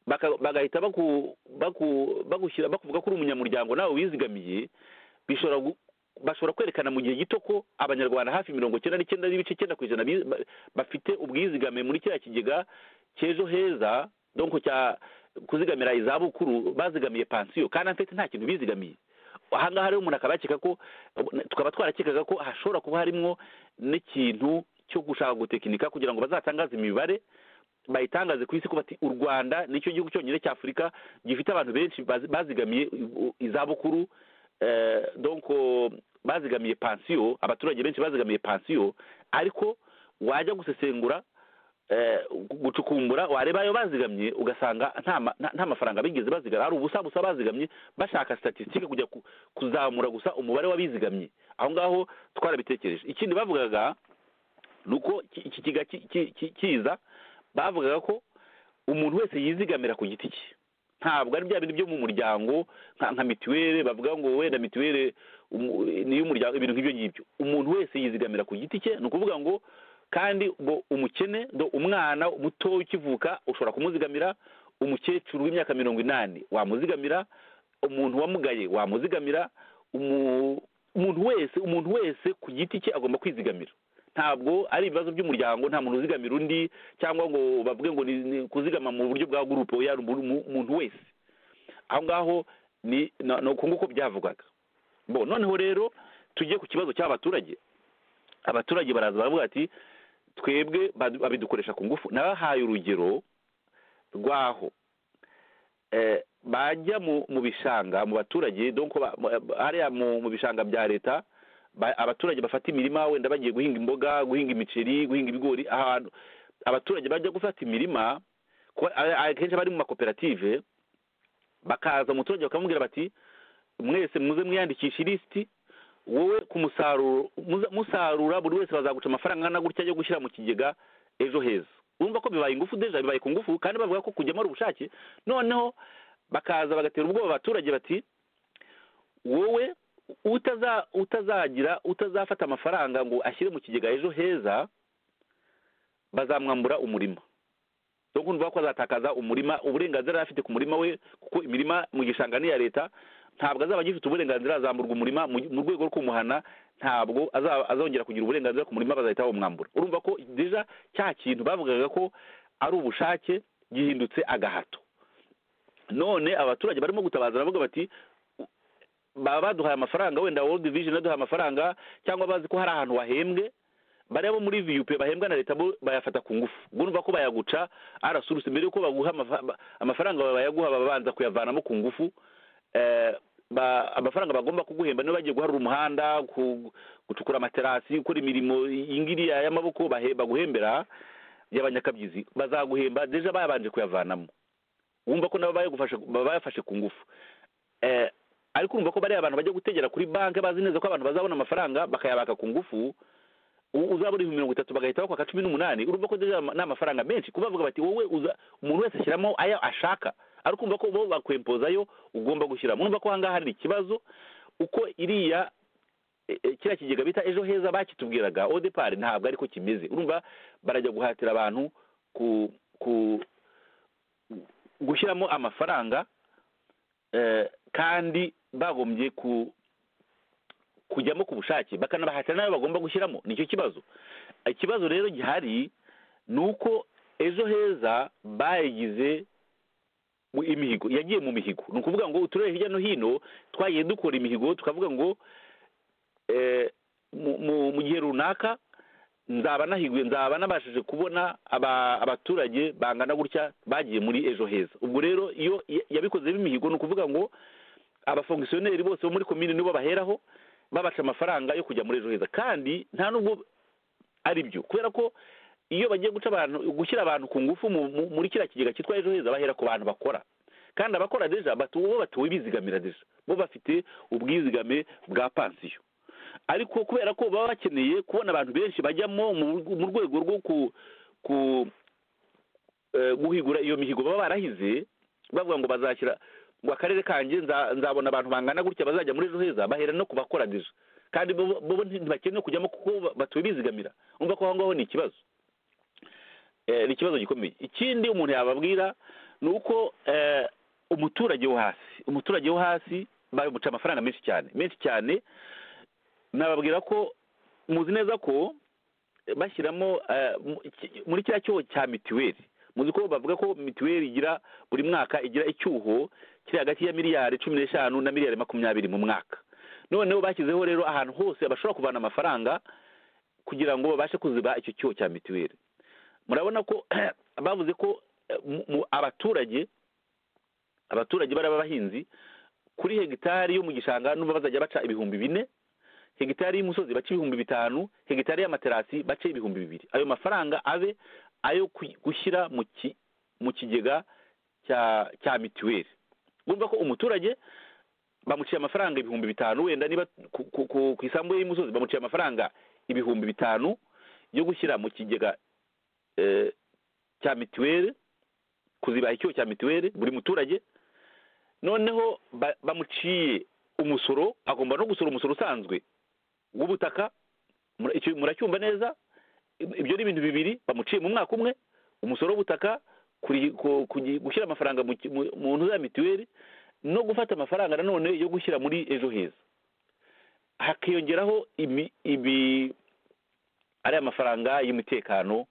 baka- bagahita baku- baku- bagushyira bakuvuga ko uri umunyamuryango nawe wizigamiye bishobora gu- bashobora kwerekana mu gihe gito ko abanyarwanda hafi mirongo icyenda n'icyenda n'ibice icyenda ku ijana bi- ba- bafite ubwizigame muri kiriya kigega cy'ejo heza donko cya kuzigamira izabukuru bazigamiye pansiyo kandi en fait nta kintu bizigamiye ahangaha rero umuntu akaba yakeka ko tukaba twarakekaga ko hashobora kuba harimo n'ikintu cyo gushaka gutekinika kugira ngo bazatangaze imibare bayitangaze ku isi ko bati u rwanda nicyo gihugu cyonyine cy'afurika gifite abantu benshi bazi- bazigamiye u- izabukuru eh, donc bazigamiye pansiyo abaturage benshi bazigamiye pansiyo ariko wajya gusesengura eh, gucukumbura wareba ayo bazigamye ugasanga nta ma- nta- nta mafaranga bigeze bazigama hari ubusa busa bazigamye bashaka statisitike kujya ku- kuzamura gusa umubare w'abizigamye aho ngaho twarabitekereje ikindi bavugaga ni uko iki- ikigega ki- ki- ki- kiza bavugaga ko umuntu wese yizigamira ku giti cye ntabwo ari bya bintu byo mu muryango nka nka mituweli bavuga ngo wenda mituweli umu- ni iy'umuryango ibintu nk'ibyo ngibyo umuntu wese yizigamira ku giti cye ni ukuvuga ngo kandi ngo umukene ngo umwana muto ukivuka ushobora kumuzigamira umukecuru w'imyaka mirongo inani wamuzigamira umuntu wamugaye wamuzigamira umu- umuntu wese umuntu wese ku giti cye agomba kwizigamira ntabwo ari ibibazo by'umuryango nta muntu uzigamira undi cyangwa ngo bavuge ngo ni ni kuzigama mu buryo bwa gurupe oya ni umuntu- umuntu wese aho ngaho ni na- ni uko nguko byavugwaga bo noneho rero tujye ku kibazo cy'abaturage abaturage baraza baravuga ati twebwe badu- babidukoresha ku ngufu nabahaye urugero rwaho eh, bajya mu mu bishanga mu baturage donc ba- ba- hariya mu mu bishanga bya leta ba- abaturage bafata imirima wenda bagiye guhinga imboga guhinga imiceri guhinga ibigori ahantu abaturage bajya gufata imirima kuba- a- akenshi bari mu makoperative bakaza umuturage bakamubwira bati mwese muze mwiyandikisha ilisiti wowe ku musaruro muza- musarura buri wese bazaguca amafaranga angana gutya yo gushyira mu kigega ejo heza urumva ko bibaye ingufu deja bibaye ku ngufu kandi bavuga ko kujyamo ari ubushake noneho bakaza bagatera ubwoba abaturage bati wowe utaza utazagira utazafata amafaranga ngo ashyire mu kigega ejo heza bazamwambura umurima dore ko ko azatakaza umurima uburenganzira yari afite ku murima we kuko imirima mu gishanga ni iya leta ntabwo azaba agifite uburenganzira azamburwa umurima mu mu rwego rwo kumuhana ntabwo azaba- azongera kugira uburenganzira ku murima bazahita bamwambura urumva ko deja cya kintu bavugaga ko ari ubushake gihindutse agahato none abaturage barimo gutabaza baravuga bati baba baduhaye amafaranga wenda world vision yaduhaye amafaranga cyangwa bazi ko hari ahantu wahembwe bariya bo muri vup bahembwa na leta bo bayafata ku ngufu urumva ko bayaguca arasurutse mbere yuko baguha amafa- ba- amafaranga bayaguha baba babanza kuyavanamo ku ngufu Eh, ba- amafaranga bagomba kuguhemba niba bagiye guharura umuhanda ku- gucukura amaterasi gukora imirimo ingiriya y'amaboko bahe- baguhembera y'abanyakabyizi bazaguhemba deja bayabanje kuyavanamo wumva ko nabo bayagufashe- baba bayafashe ku ngufu Eh, ariko urumva ko bariya abantu bajya gutegera kuri banki bazi neza ko abantu bazabona amafaranga bakayabaka ku ngufu u- uzaba uriho mirongo itatu bagahita bakwaka cumi n'umunani urumva ko deja ama- ni amafaranga menshi kuba bavuga bati wowe uza umuntu wese ashyiramo ayo ashaka ariko urumva ko bo bakwempozayo ugomba gushyiramo urumva ko ahangaha hari ikibazo uko iriya e- e, kiriya kigega bita ejo heza bakitubwiraga odepari ntabwo ariko kimeze urumva barajya guhatira abantu ku ku gushyiramo amafaranga eh, kandi bagombye ku kujyamo ku bushake bakanabahatira n'ayo bagomba gushyiramo nicyo kibazo ikibazo rero gihari ni uko ejo heza bayigize mu- imihigo yagiye mu mihigo ni ukuvuga ngo uturere hirya no hino twagiye dukora imihigo tukavuga ngo eh, mu- mu- mu gihe runaka nzaba nahiguye nzaba nabashije kubona aba- abaturage bangana gutya bagiye muri ejo heza ubwo rero iyo ya- yabikoze b'imihigo ni ukuvuga ngo abafongisiyoneri bose bo muri komine nibo baheraho babaca amafaranga yo kujya muri ejo heza kandi nta nubwo ari byo kubera ko iyo bagiye guca abantu gushyira abantu ku ngufu mu- mu- muri kiriya kigega cyitwa ejo heza bahera ku bantu bakora kandi abakora deja batu- bo batuwe bizigamira deja bo bafite ubwizigame bwa pansiyo ariko kubera ko baba bakeneye kubona abantu benshi bajyamo mu- mu rwego rwo ku ku eh, guhigura iyo mihigo baba barahize bavuga ngo bazashyira ngo akarere kanjye nza- nzabona abantu bangana gutya bazajya muri ejo heza bahera no kubakora deja kandi bo bo ntibakeneye kujyamo kuko batuye bizigamira urumva ko aho ngaho ni ikibazo Eh, ni ikibazo gikomeye ikindi umuntu yababwira ni uko eh, umuturage wo hasi umuturage wo hasi bamuca amafaranga menshi cyane menshi cyane nababwira ko muzi neza ko eh, bashyiramo eh, mu- ki- muri kiriya cyuho cya mituweli muzi ko bavuga ko mituweli igira buri mwaka igira icyuho kiri hagati ya miliyari cumi n'eshanu na miliyari makumyabiri mu mwaka noneho bashyizeho rero ahantu hose bashobora kuvana amafaranga kugira ngo babashe kuziba icyo cyuho cya mituweli murabona ko bavuze ko eh, mu- mu- abaturage abaturage bari abahinzi kuri hegitari yo mu gishanga n'ubu bazajya baca ibihumbi bine hegitari y'umusozi bace ibihumbi bitanu hegitari y'amaterasi bace ibihumbi bibiri ayo mafaranga abe ayo ku- gushyira mu ki- mu kigega cya cya mituweli urumva ko umuturage bamuciye amafaranga ibihumbi bitanu wenda niba ku, ku, ku, ku isambu ye y'umusozi bamuciye amafaranga ibihumbi bitanu yo gushyira mu kigega eh, cya mituweli kuzibaha icyuho cya mituweli buri muturage noneho ba- bamuciye umusoro agomba no gusora umusoro usanzwe w'ubutaka mura- icyo- muracyumva neza Ib- ibyo ni ibintu bibiri bamuciye mu mwaka umwe umusoro w'ubutaka kuri- ku- ku- gushyira amafaranga mu ki- mu- mu ntu za mituweli no gufata amafaranga nanone yo gushyira muri ejo heza hakiyongeraho imi- ibi ariya mafaranga y'umutekano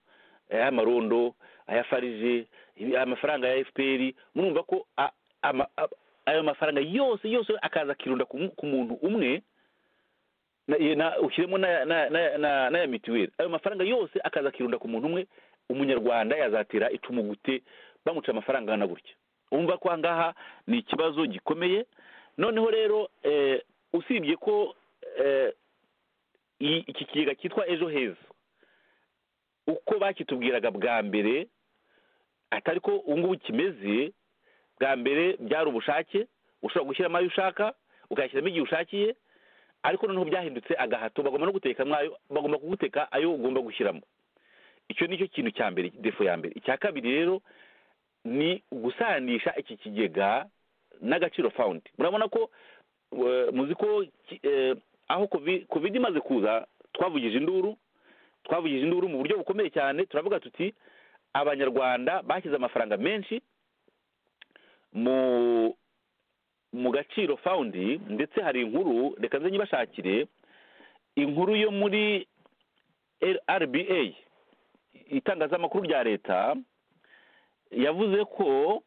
ay'amarondo aya farije ibi- aya mafaranga ya fpr murumva ko a- ama- a- ayo mafaranga yose yose akaza akirunda ku mu- ku muntu umwe na- ye- na- ushyiremo n'aya- n'aya- n'aya- n'aya- n'aya mituweli ayo mafaranga yose akaza akirunda ku muntu umwe umunyarwanda yazatera icumu gute bamuca amafaranga angana gutya umva ko aha ngaha ni ikibazo gikomeye noneho rero eh, usibye ko eh, i- iki kigega cyitwa ejo heza uko bakitubwiraga bwa mbere atari ko ubu ngubu kimeze bwa mbere byari ubushake ushobora gushyiramo ayo ushaka ukayashyiramo igihe ushakiye ariko noneho byahindutse agahato bagomba no guteka mwayo bagomba kuguteka ayo ugomba gushyiramo icyo ni cyo kintu cya mbere defo ya mbere icya kabiri rero ni gusanisha iki kigega n'agaciro fawundi murabona ko eh, muzi ko ki- eh, aho kovi- covid imaze kuza twavugije induru twavugije induru mu buryo bukomeye cyane turavuga tuti abanyarwanda bashyize amafaranga menshi mu mu gaciro fawundi ndetse hari inkuru reka nze nyibashakire inkuru yo muri rba itangazamakuru rya leta yavuze ko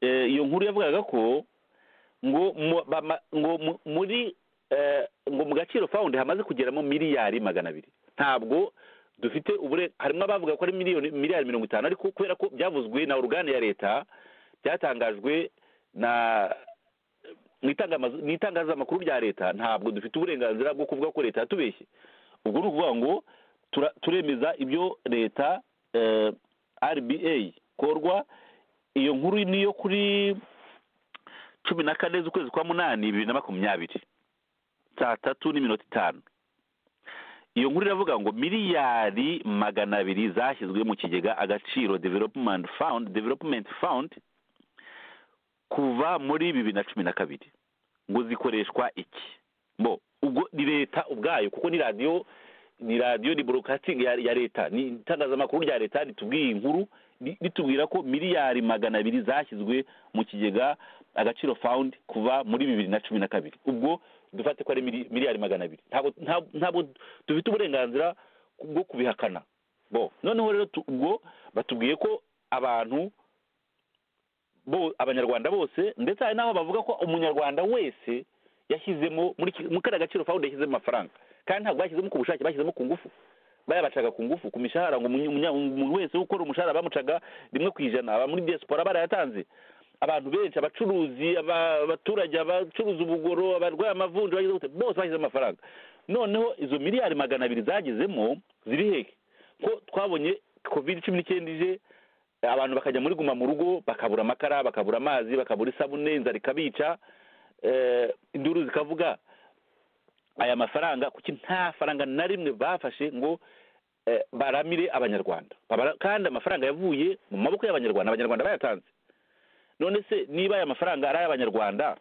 eh, iyo nkuru yavugaga ko ngo mu- bama- ngo mu- muri eh, ngo mu gaciro fawundi hamaze kugeramo miliyari magana abiri ntabwo dufite ubure harimo abavuga ko ari miliyoni miliyari mirongo itanu ariko kubera ko byavuzwe na orugane ya leta byatangajwe na mu itangamazu- mu itangazamakuru rya leta ntabwo dufite uburenganzira bwo kuvuga ko leta yatubeshye ubwo ni ukuvuga ngo tura- turemeza ibyo leta eh, rba korwa iyo nkuru niyo kuri cumi na kane z'ukwezi kwa munani bibiri na makumyabiri saa tatu n'iminota itanu iyo nkuru iravuga ngo miliyari magana abiri zashyizwe mu kigega agaciro development fund development fund kuva muri bibiri na cumi na kabiri ngo zikoreshwa iki bo ubwo ni leta ubwayo kuko ni radiyo ni radiyo ni broadcasting ya, ya leta ni itangazamakuru rya leta ritubwiye iyi nkuru ri- ritubwira ko miliyari magana abiri zashyizwe mu kigega agaciro fund kuva muri bibiri na cumi na kabiri ubwo dufate ko ari mili- miliyari magana abiri ntabwo nta- ntabwo dufite uburenganzira bwo kubihakana bo noneho rero tu- ubwo batubwiye ko abantu bo abanyarwanda bose ndetse hari n'aho bavuga ko umunyarwanda wese yashyizemo muri ki- muri kariya gaciro fawundi yashyizemo amafaranga kandi ntabwo bashyizemo ku bushake bashyizemo ku ngufu bayabacaga ku ngufu ku mishahara ngo umunya- umunya- umuntu wese ukora umushahara bamucaga rimwe ku ijana aba muri diaspora barayatanze abantu benshi abacuruzi aba- abaturage abacuruza ubugoro abarwaye amavunja bagize gute bose bashyize amafaranga noneho izo miliyari magana abiri zagezemo ziri hehe ko twabonye covid cumi n'icyenda ije abantu bakajya muri guma mu rugo bakabura amakara bakabura amazi bakabura isabune inzara ikabica eh, induru zikavuga aya mafaranga kuki nta faranga na rimwe bafashe ngo eh, baramire abanyarwanda Babara- kandi amafaranga yavuye mu maboko y'abanyarwanda abanyarwanda bayatanze none se niba aya mafaranga ari ay'abanyarwanda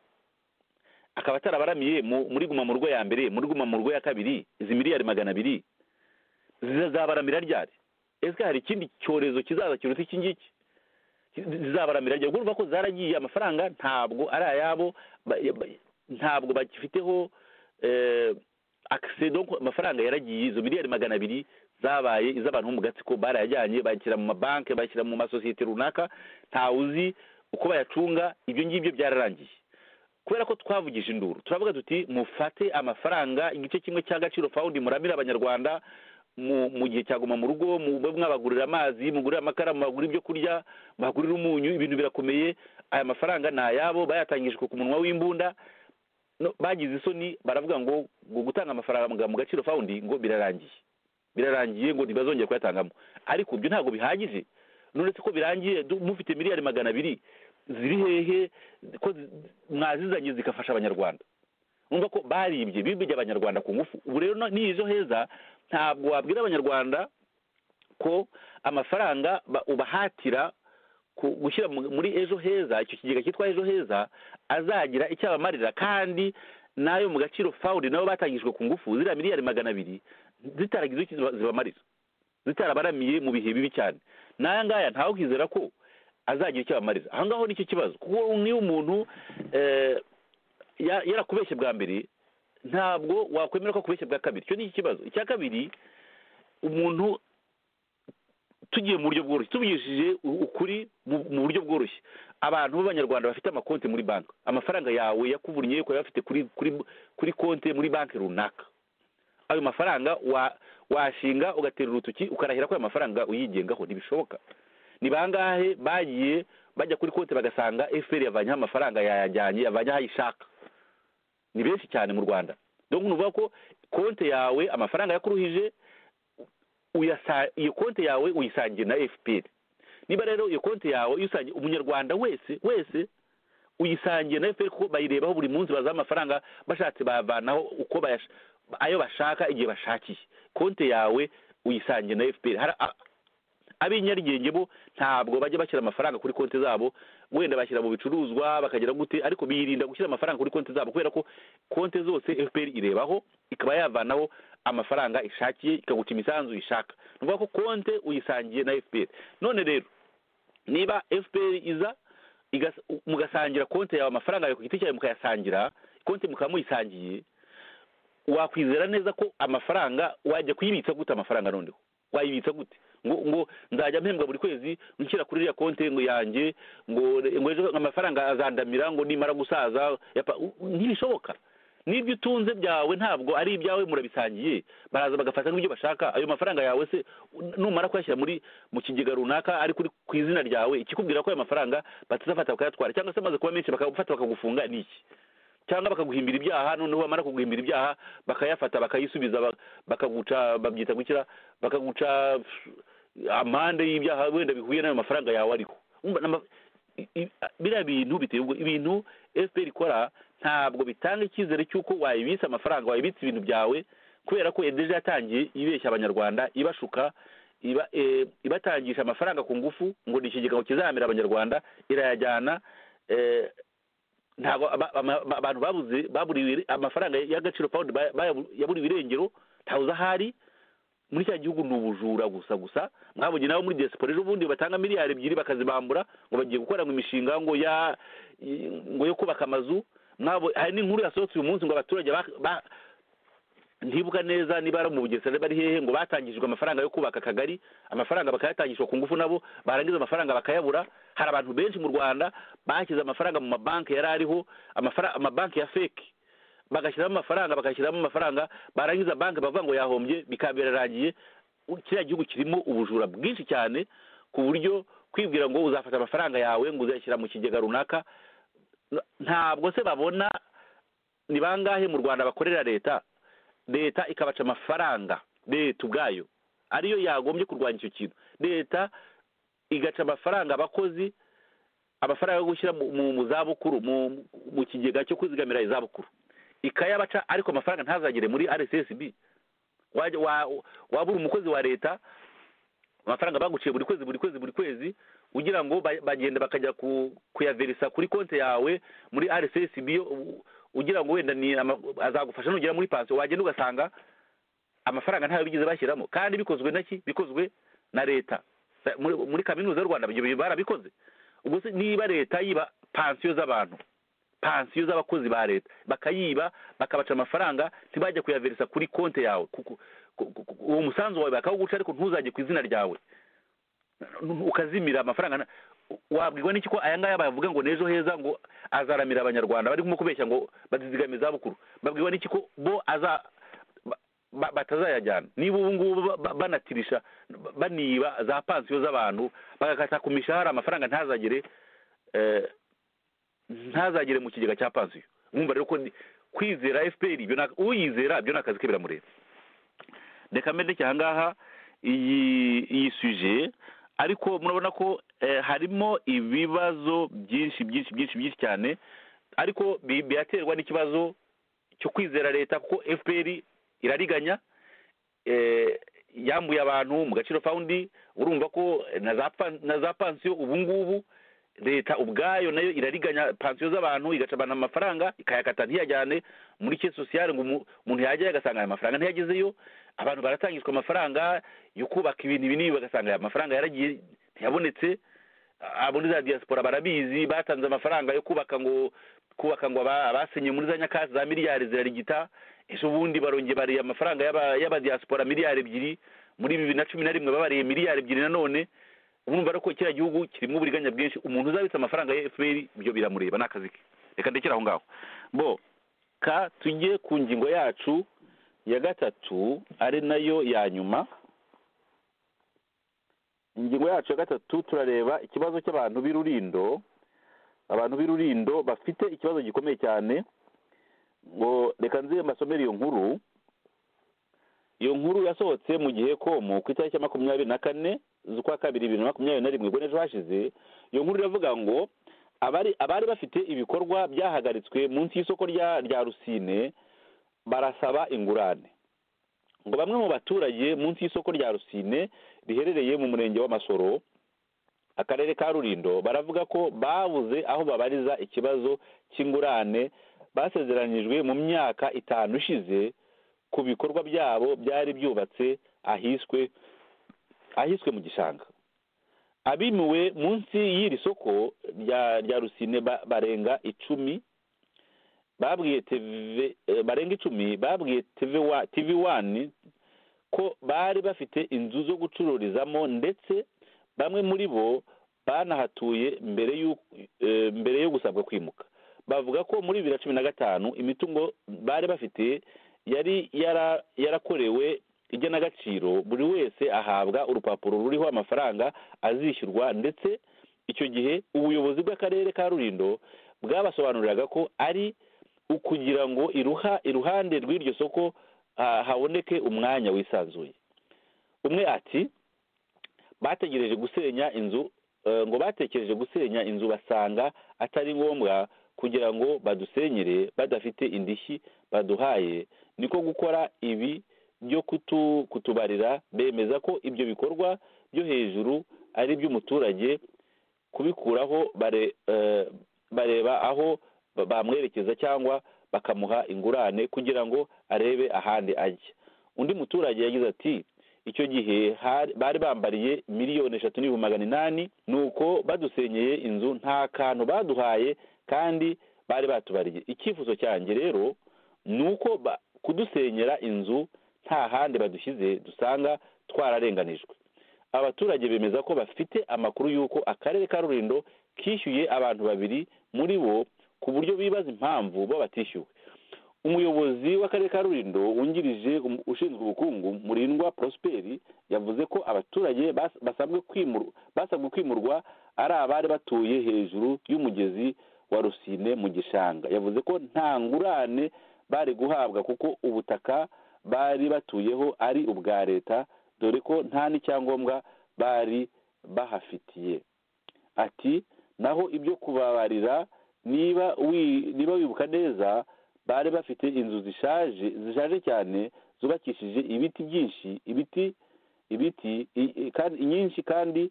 akaba atarabaramiye mu- muri guma mu rugo ya mbere muri guma mu rugo ya kabiri izi miliyari magana abiri zizabaramira ryari ese hari ikindi cyorezo kizaza kiruta iki ngiki zizabaramira ryari urumva ko zaragiye amafaranga ntabwo ari ayabo ba- ba- ntabwo bagifiteho eh, akise donc amafaranga yaragiye izo miliyari magana abiri zabaye iz'abantu bo mu gatsiko barayajyanye bayashyira mu mabanki bayashyira mu masosiyete runaka ntawe uzi uko bayacunga ibyo ngibyo byararangiye kubera ko twavugije induru turavuga tuti mufate amafaranga igice kimwe cy'agaciro fawundi muramire abanyarwanda mu mu gihe cyaguma mu rugo mube mwabagurira amazi mugurira amakara mubagurira ibyo kurya mubagurira umunyu ibintu birakomeye aya mafaranga ni ayabo bayatangijwe ku munwa w'imbunda no- bagize isoni baravuga ngo ngo gutanga amafaranga mu gaciro fawundi ngo birarangiye birarangiye ngo ntibazongere kuyatangamo ariko ibyo ntabwo bihagije none se ko birangiye du- mufite miliyari magana abiri ziri hehe ko zi- mwazizanye zigafasha abanyarwanda urumva ko baribye bibye abanyarwanda ku ngufu ubu rero no- n'izo heza ntabwo wabwira abanyarwanda ko amafaranga ba- ubahatira ku- gushyira mu- muri ejo heza icyo kigega cyitwa ejo heza azagira icyo abamarira kandi n'ayo mu gaciro fawundi nabo batangijwe ku ngufu ziriya miliyari magana abiri zitaragize icyo ziba- zibamarira zitarabaramiye mu bihe bibi cyane n'aya ngaya ntawukizera ko azagira icyo abamarira aha ngaho nicyo kibazo kuko niyo umuntu eh, ya- yarakubeshye bwa mbere ntabwo wakwemera ko akubeshya bwa kabiri icyo ni ikibazo icya kabiri umuntu tugiye mu buryo bworoshye tuvugishije u- ukuri mu- mu buryo bworoshye abantu b'abanyarwanda bafite amakonti muri banki amafaranga yawe yakuvunye ukaba uyafite kuri kuri kuri konti muri banki runaka ayo mafaranga wa- washinga ugatera urutoki ukarahira ko ayo mafaranga uyigengaho ntibishoboka ni bangahe bagiye bajya kuri konti bagasanga efuperi yavanyeho amafaranga yayajyanye yavanyeho aho ayishaka ni benshi cyane mu rwanda donc ni ukuvuga ko konti yawe amafaranga yakuruhije uyasa- iyo konti yawe uyisangiye na fpr niba rero iyo konti yawe uyisangiye umunyarwanda wese wese uyisangiye na fpr kuko bayirebaho buri munsi bazaho amafaranga bashatse bayavanaho uko bayash- ayo bashaka igihe bashakiye konti yawe uyisangiye na fpr Hari a- ab'inyarugenge bo ntabwo bajya bashyira amafaranga kuri konti zabo wenda bashyira mu bicuruzwa bakagira gute ariko birinda gushyira amafaranga kuri konti zabo kubera ko konti zose fpr irebaho ikaba yavanaho amafaranga ishakiye ikaguca imisanzu ishaka ni ukuvuga ko konte uyisangiye na fpr none rero niba fpr iza igas- mugasangira konti yawe amafaranga yawe ku giti cyawe mukayasangira konti mukaba muyisangiye wakwizera neza ko amafaranga wajya kuyibitsa gute amafaranga noneho wayibitsa gute ngo ngo nzajya mpembwa buri kwezi nshyira kuri iriya konti ngo yanjye ngo ngo ejo amafaranga azandamira ngo nimara gusaza yapa- u- ntibishoboka n'ibyo utunze byawe ntabwo ari ibyawe murabisangiye baraza bagafata nk'ibyo bashaka ayo mafaranga yawe se u- numara kuyashyira muri mu kigega runaka ari kuri ku izina ryawe ikikubwira ko ayo mafaranga batazafata bakayatwara cyangwa se amaze kuba menshi bakagufata bakagufunga ni iki cyangwa bakaguhimbira ibyaha noneho bamara kuguhimbira ibyaha bakayafata bakayisubiza ba- bakaguca babyita gukira bakaguca amande y'ibyaha wenda bihuye n'ayo mafaranga yawe ariho Urumva, n'ama- i- i- biriya bintu biteye ubwo ibintu fpr ikora ntabwo bitanga icyizere cy'uko wayibitsa amafaranga wayibitsa ibintu byawe kubera ko edeje yatangiye ibeshya abanyarwanda ibashuka iba eh, ibatangisha amafaranga ku ngufu ngo ni ikigega kizahamira abanyarwanda irayajyana eh, ntabwo aba- ama- ama- abantu babuze baburiwe amafaranga y'agaciro pound ba- ba- yaburiwe irengero ntabuze ahari muri cya gihugu ni ubujura gusa gusa mwabonye nabo muri diaspora ejo bundi batanga miliyari ebyiri bakazibambura ngo bagiye gukora ngo imishinga ngo ya i- ngo yo kubaka amazu mwabo hari n'inkuru yasohotse uyu munsi ngo abaturage ba- ba- ntibuka neza niba ari mu bugesera bari hehe ngo batangijwe amafaranga yo kubaka akagari amafaranga bakayatangishwa ku ngufu nabo barangiza amafaranga bakayabura hari abantu benshi mu rwanda bashyize amafaranga mu mabanki yari ariho amafara- amabanki ya feki bagashyiramo amafaranga bagashyiramo amafaranga barangiza banki bavuga ngo yahombye bikaba birarangiye U- kiriya gihugu kirimo ubujura bwinshi cyane ku buryo kwibwira ngo uzafata amafaranga yawe ngo uzayashyira mu kigega runaka ntabwo se babona ni bangahe mu rwanda bakorera leta leta ikabaca amafaranga leta ubwayo ariyo yagombye kurwanya icyo kintu leta igaca amafaranga abakozi amafaranga yo gushyira mu- mu mu zabukuru mu- mu kigega cyo kwizigamira izabukuru ikayabaca ariko amafaranga ntazagere muri rssb wajya wa- wabura umukozi wa leta amafaranga baguciye buri kwezi buri kwezi buri kwezi kugira ngo ba- bagenda bakajya ku- kuyaverisa kuri konti yawe muri rssb yo u- ugira ngo wenda ni ama- azagufasha nugera muri pansiyo wagenda ugasanga amafaranga ntayo bigeze bashyiramo kandi bikozwe na ki bikozwe na leta Sa- muri- muri kaminuza y'u rwanda ibyo bintu barabikoze ubwo se niba leta yiba pansiyo z'abantu pansiyo z'abakozi ba leta bakayiba bakabaca amafaranga ntibajya kuyaverisa kuri konti yawe kuko ku- ku- ku- uwo musanzu wawe bakawuguca ariko ntuzajye ku izina ryawe ukazimira amafaranga na- wabwirwa n'iki ko aya ngaya bavuga ngo n'ejo heza ngo azaramira abanyarwanda barimo kubeshya ngo bazizigame izabukuru babwirwa n'iki ko bo aza ba- ba- batazayajyana niba ubu ngubu ba- ba- banatirisha ba- baniba za pansiyo z'abantu bagakata ku mishahara amafaranga ntazagere eh, ntazagere mu kigega cya pansiyo mwumva rero ko ni- kwizera fpr ibyo ni- uyizera byo ni akazi ke biramureba reka mbere ndekeye aha ngaha iyi iyi suje ariko murabona ko eh, harimo ibibazo byinshi byinshi byinshi byinshi cyane ariko bi- biraterwa n'ikibazo cyo kwizera leta kuko fpr irariganya eh, yambuye abantu mu gaciro fawundi urumva ko na za pan- na za pansiyo ubu ngubu leta ubwayo nayo irariganya pansiyo z'abantu igacabana amafaranga ikayakata ntiyajyane muri ke sosiyale ngo umu- umuntu yajyayo agasanga aya mafaranga ntiyagezeyo abantu baratangishwa amafaranga yo kubaka ibintu binini bagasanga aya mafaranga yaragiye ntiyabonetse abo muri za diaspora barabizi batanze amafaranga yo kubaka ngo kubaka ngo aba- abasenye muri za nyakatsi za miliyari zirarigita ejo bundi barongeye bariye amafaranga y'aba- y'abadiaspora miliyari ebyiri muri bibiri na cumi na rimwe babariye miliyari ebyiri nanone urumva rero ko kiriya gihugu kirimo uburiganya bwinshi umuntu uzabitse amafaranga ya fpr ibyo biramureba ni akazi ke reka ndekere aho ngaho bo ka tujye ku ngingo yacu ya gatatu ari nayo ya nyuma ingingo yacu ya gatatu turareba ikibazo cy'abantu b'irurindo abantu b'irurindo bafite ikibazo gikomeye cyane ngo reka nze mbasomere iyo nkuru iyo nkuru yasohotse mu gihe komu ku itariki ya makumyabiri na kane z'ukwa kabiri bibiri na makumyabiri na rimwe ubwo n'ejo hashize iyo nkuru iravuga ngo abari abari bafite ibikorwa byahagaritswe munsi y'isoko rya rya rusine barasaba ingurane ngo bamwe mu baturage munsi y'isoko rya rusine riherereye mu murenge w'amasoro akarere ka rurindo baravuga ko babuze aho babariza ikibazo cy'ingurane basezeranijwe mu myaka itanu ishize ku bikorwa byabo byari byubatse ahiswe ahiswe mu gishanga abimuwe munsi y'iri soko rya rya rusine ba- barenga icumi babwiye TV eh, barenga icumi babwiye TV wa- TV wani ko bari bafite inzu zo gucururizamo ndetse bamwe muri bo banahatuye mbere y'u- eh, mbere yo gusabwa kwimuka bavuga ko muri bibiri na cumi na gatanu imitungo bari bafite yari yara yarakorewe igenagaciro buri wese ahabwa urupapuro ruriho amafaranga azishyurwa ndetse icyo gihe ubuyobozi bw'akarere ka rurindo bwabasobanuriraga ko ari ukugira ngo iruha iruhande rw'iryo soko ah, haboneke umwanya wisanzuye umwe ati bategereje gusenya inzu eh, ngo batekereje gusenya inzu basanga atari ngombwa kugira ngo badusenyere badafite indishyi baduhaye niko gukora ibi byo kutu kutubarira bemeza ko ibyo bikorwa byo hejuru ari iby'umuturage kubikuraho bare eh, bareba aho ba- bamwerekeza cyangwa bakamuha ingurane kugira ngo arebe ahandi ajya undi muturage yagize ati icyo gihe hari- bari bambariye miliyoni eshatu n'ibihumbi magana inani nuko badusenyeye inzu nta kantu baduhaye kandi bari batubariye icyifuzo cyanjye rero ni uko ba- kudusenyera inzu nta handi badushyize dusanga twararenganijwe abaturage bemeza ko bafite amakuru y'uko akarere ka rurindo kishyuye abantu babiri muri bo ku buryo bibaza impamvu bo batishyuwe umuyobozi w'akarere ka rurindo wungirije um- ushinzwe ubukungu murindwa prosperi yavuze ko abaturage bas- basabwe kwimur- basabwe kwimurwa ari abari batuye hejuru y'umugezi wa rusine mu gishanga yavuze ko nta ngurane bari guhabwa kuko ubutaka bari batuyeho ari ubwa leta dore ko nta n'icyangombwa bari bahafitiye ati naho ibyo kubabarira niba wi- niba wibuka neza bari bafite inzu zishaje zishaje cyane zubakishije ibiti byinshi ibiti ibiti i- i- kandi nyinshi kandi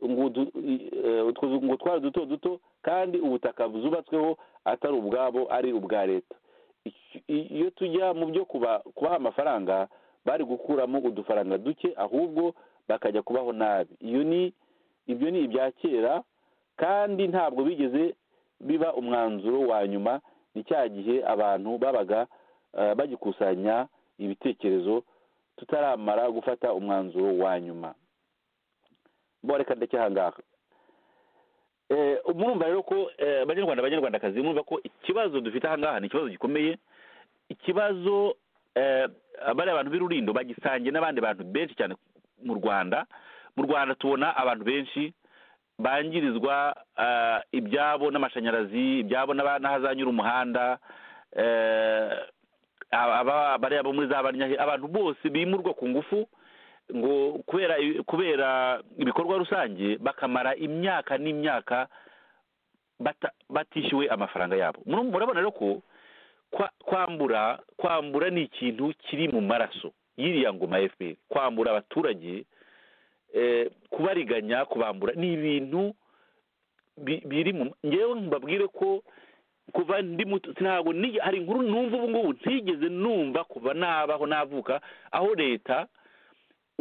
ngo udu- i- eh, utwo zu- ngo twari duto duto kandi ubutaka zubatsweho atari ubwabo ari ubwa leta Icyo- i- iyo tujya mu byo kuba- kubaha amafaranga bari gukuramo udufaranga duke ahubwo bakajya kubaho nabi iyo ni ibyo ni ibya kera kandi ntabwo bigeze biba umwanzuro wa nyuma ni cya gihe abantu babaga eh, bagikusanya ibitekerezo tutaramara gufata umwanzuro wa nyuma mboreka ndeke aha ngaha Eh, murumva rero ko eh, abanyarwanda abanyarwandakazi murumva ko ikibazo dufite aha ngaha ni ikibazo gikomeye ikibazo eh, bariya abantu b'irurindo bagisangiye n'abandi bantu benshi cyane mu rwanda mu rwanda tubona abantu benshi bangirizwa eh, ibyabo n'amashanyarazi ibyabo n'aba- n'ahazanyura umuhanda eh, aba- bariya bo muri za banyahe abantu bose bimurwa ku ngufu ngo kubera kubera ibikorwa rusange bakamara imyaka n'imyaka bata- batishyuwe amafaranga yabo Muru- murabona rero ko kwa- kwambura kwambura ni ikintu kiri mu maraso y'iriya ngoma ya fpr kwambura abaturage eh, kubariganya kubambura ni ibintu bi- biri mu ngewe mbabwire ko kuva ndi muto ntabwo ni- hari inkuru numva ubu ngubu ntigeze numva kuva nabaho navuka aho leta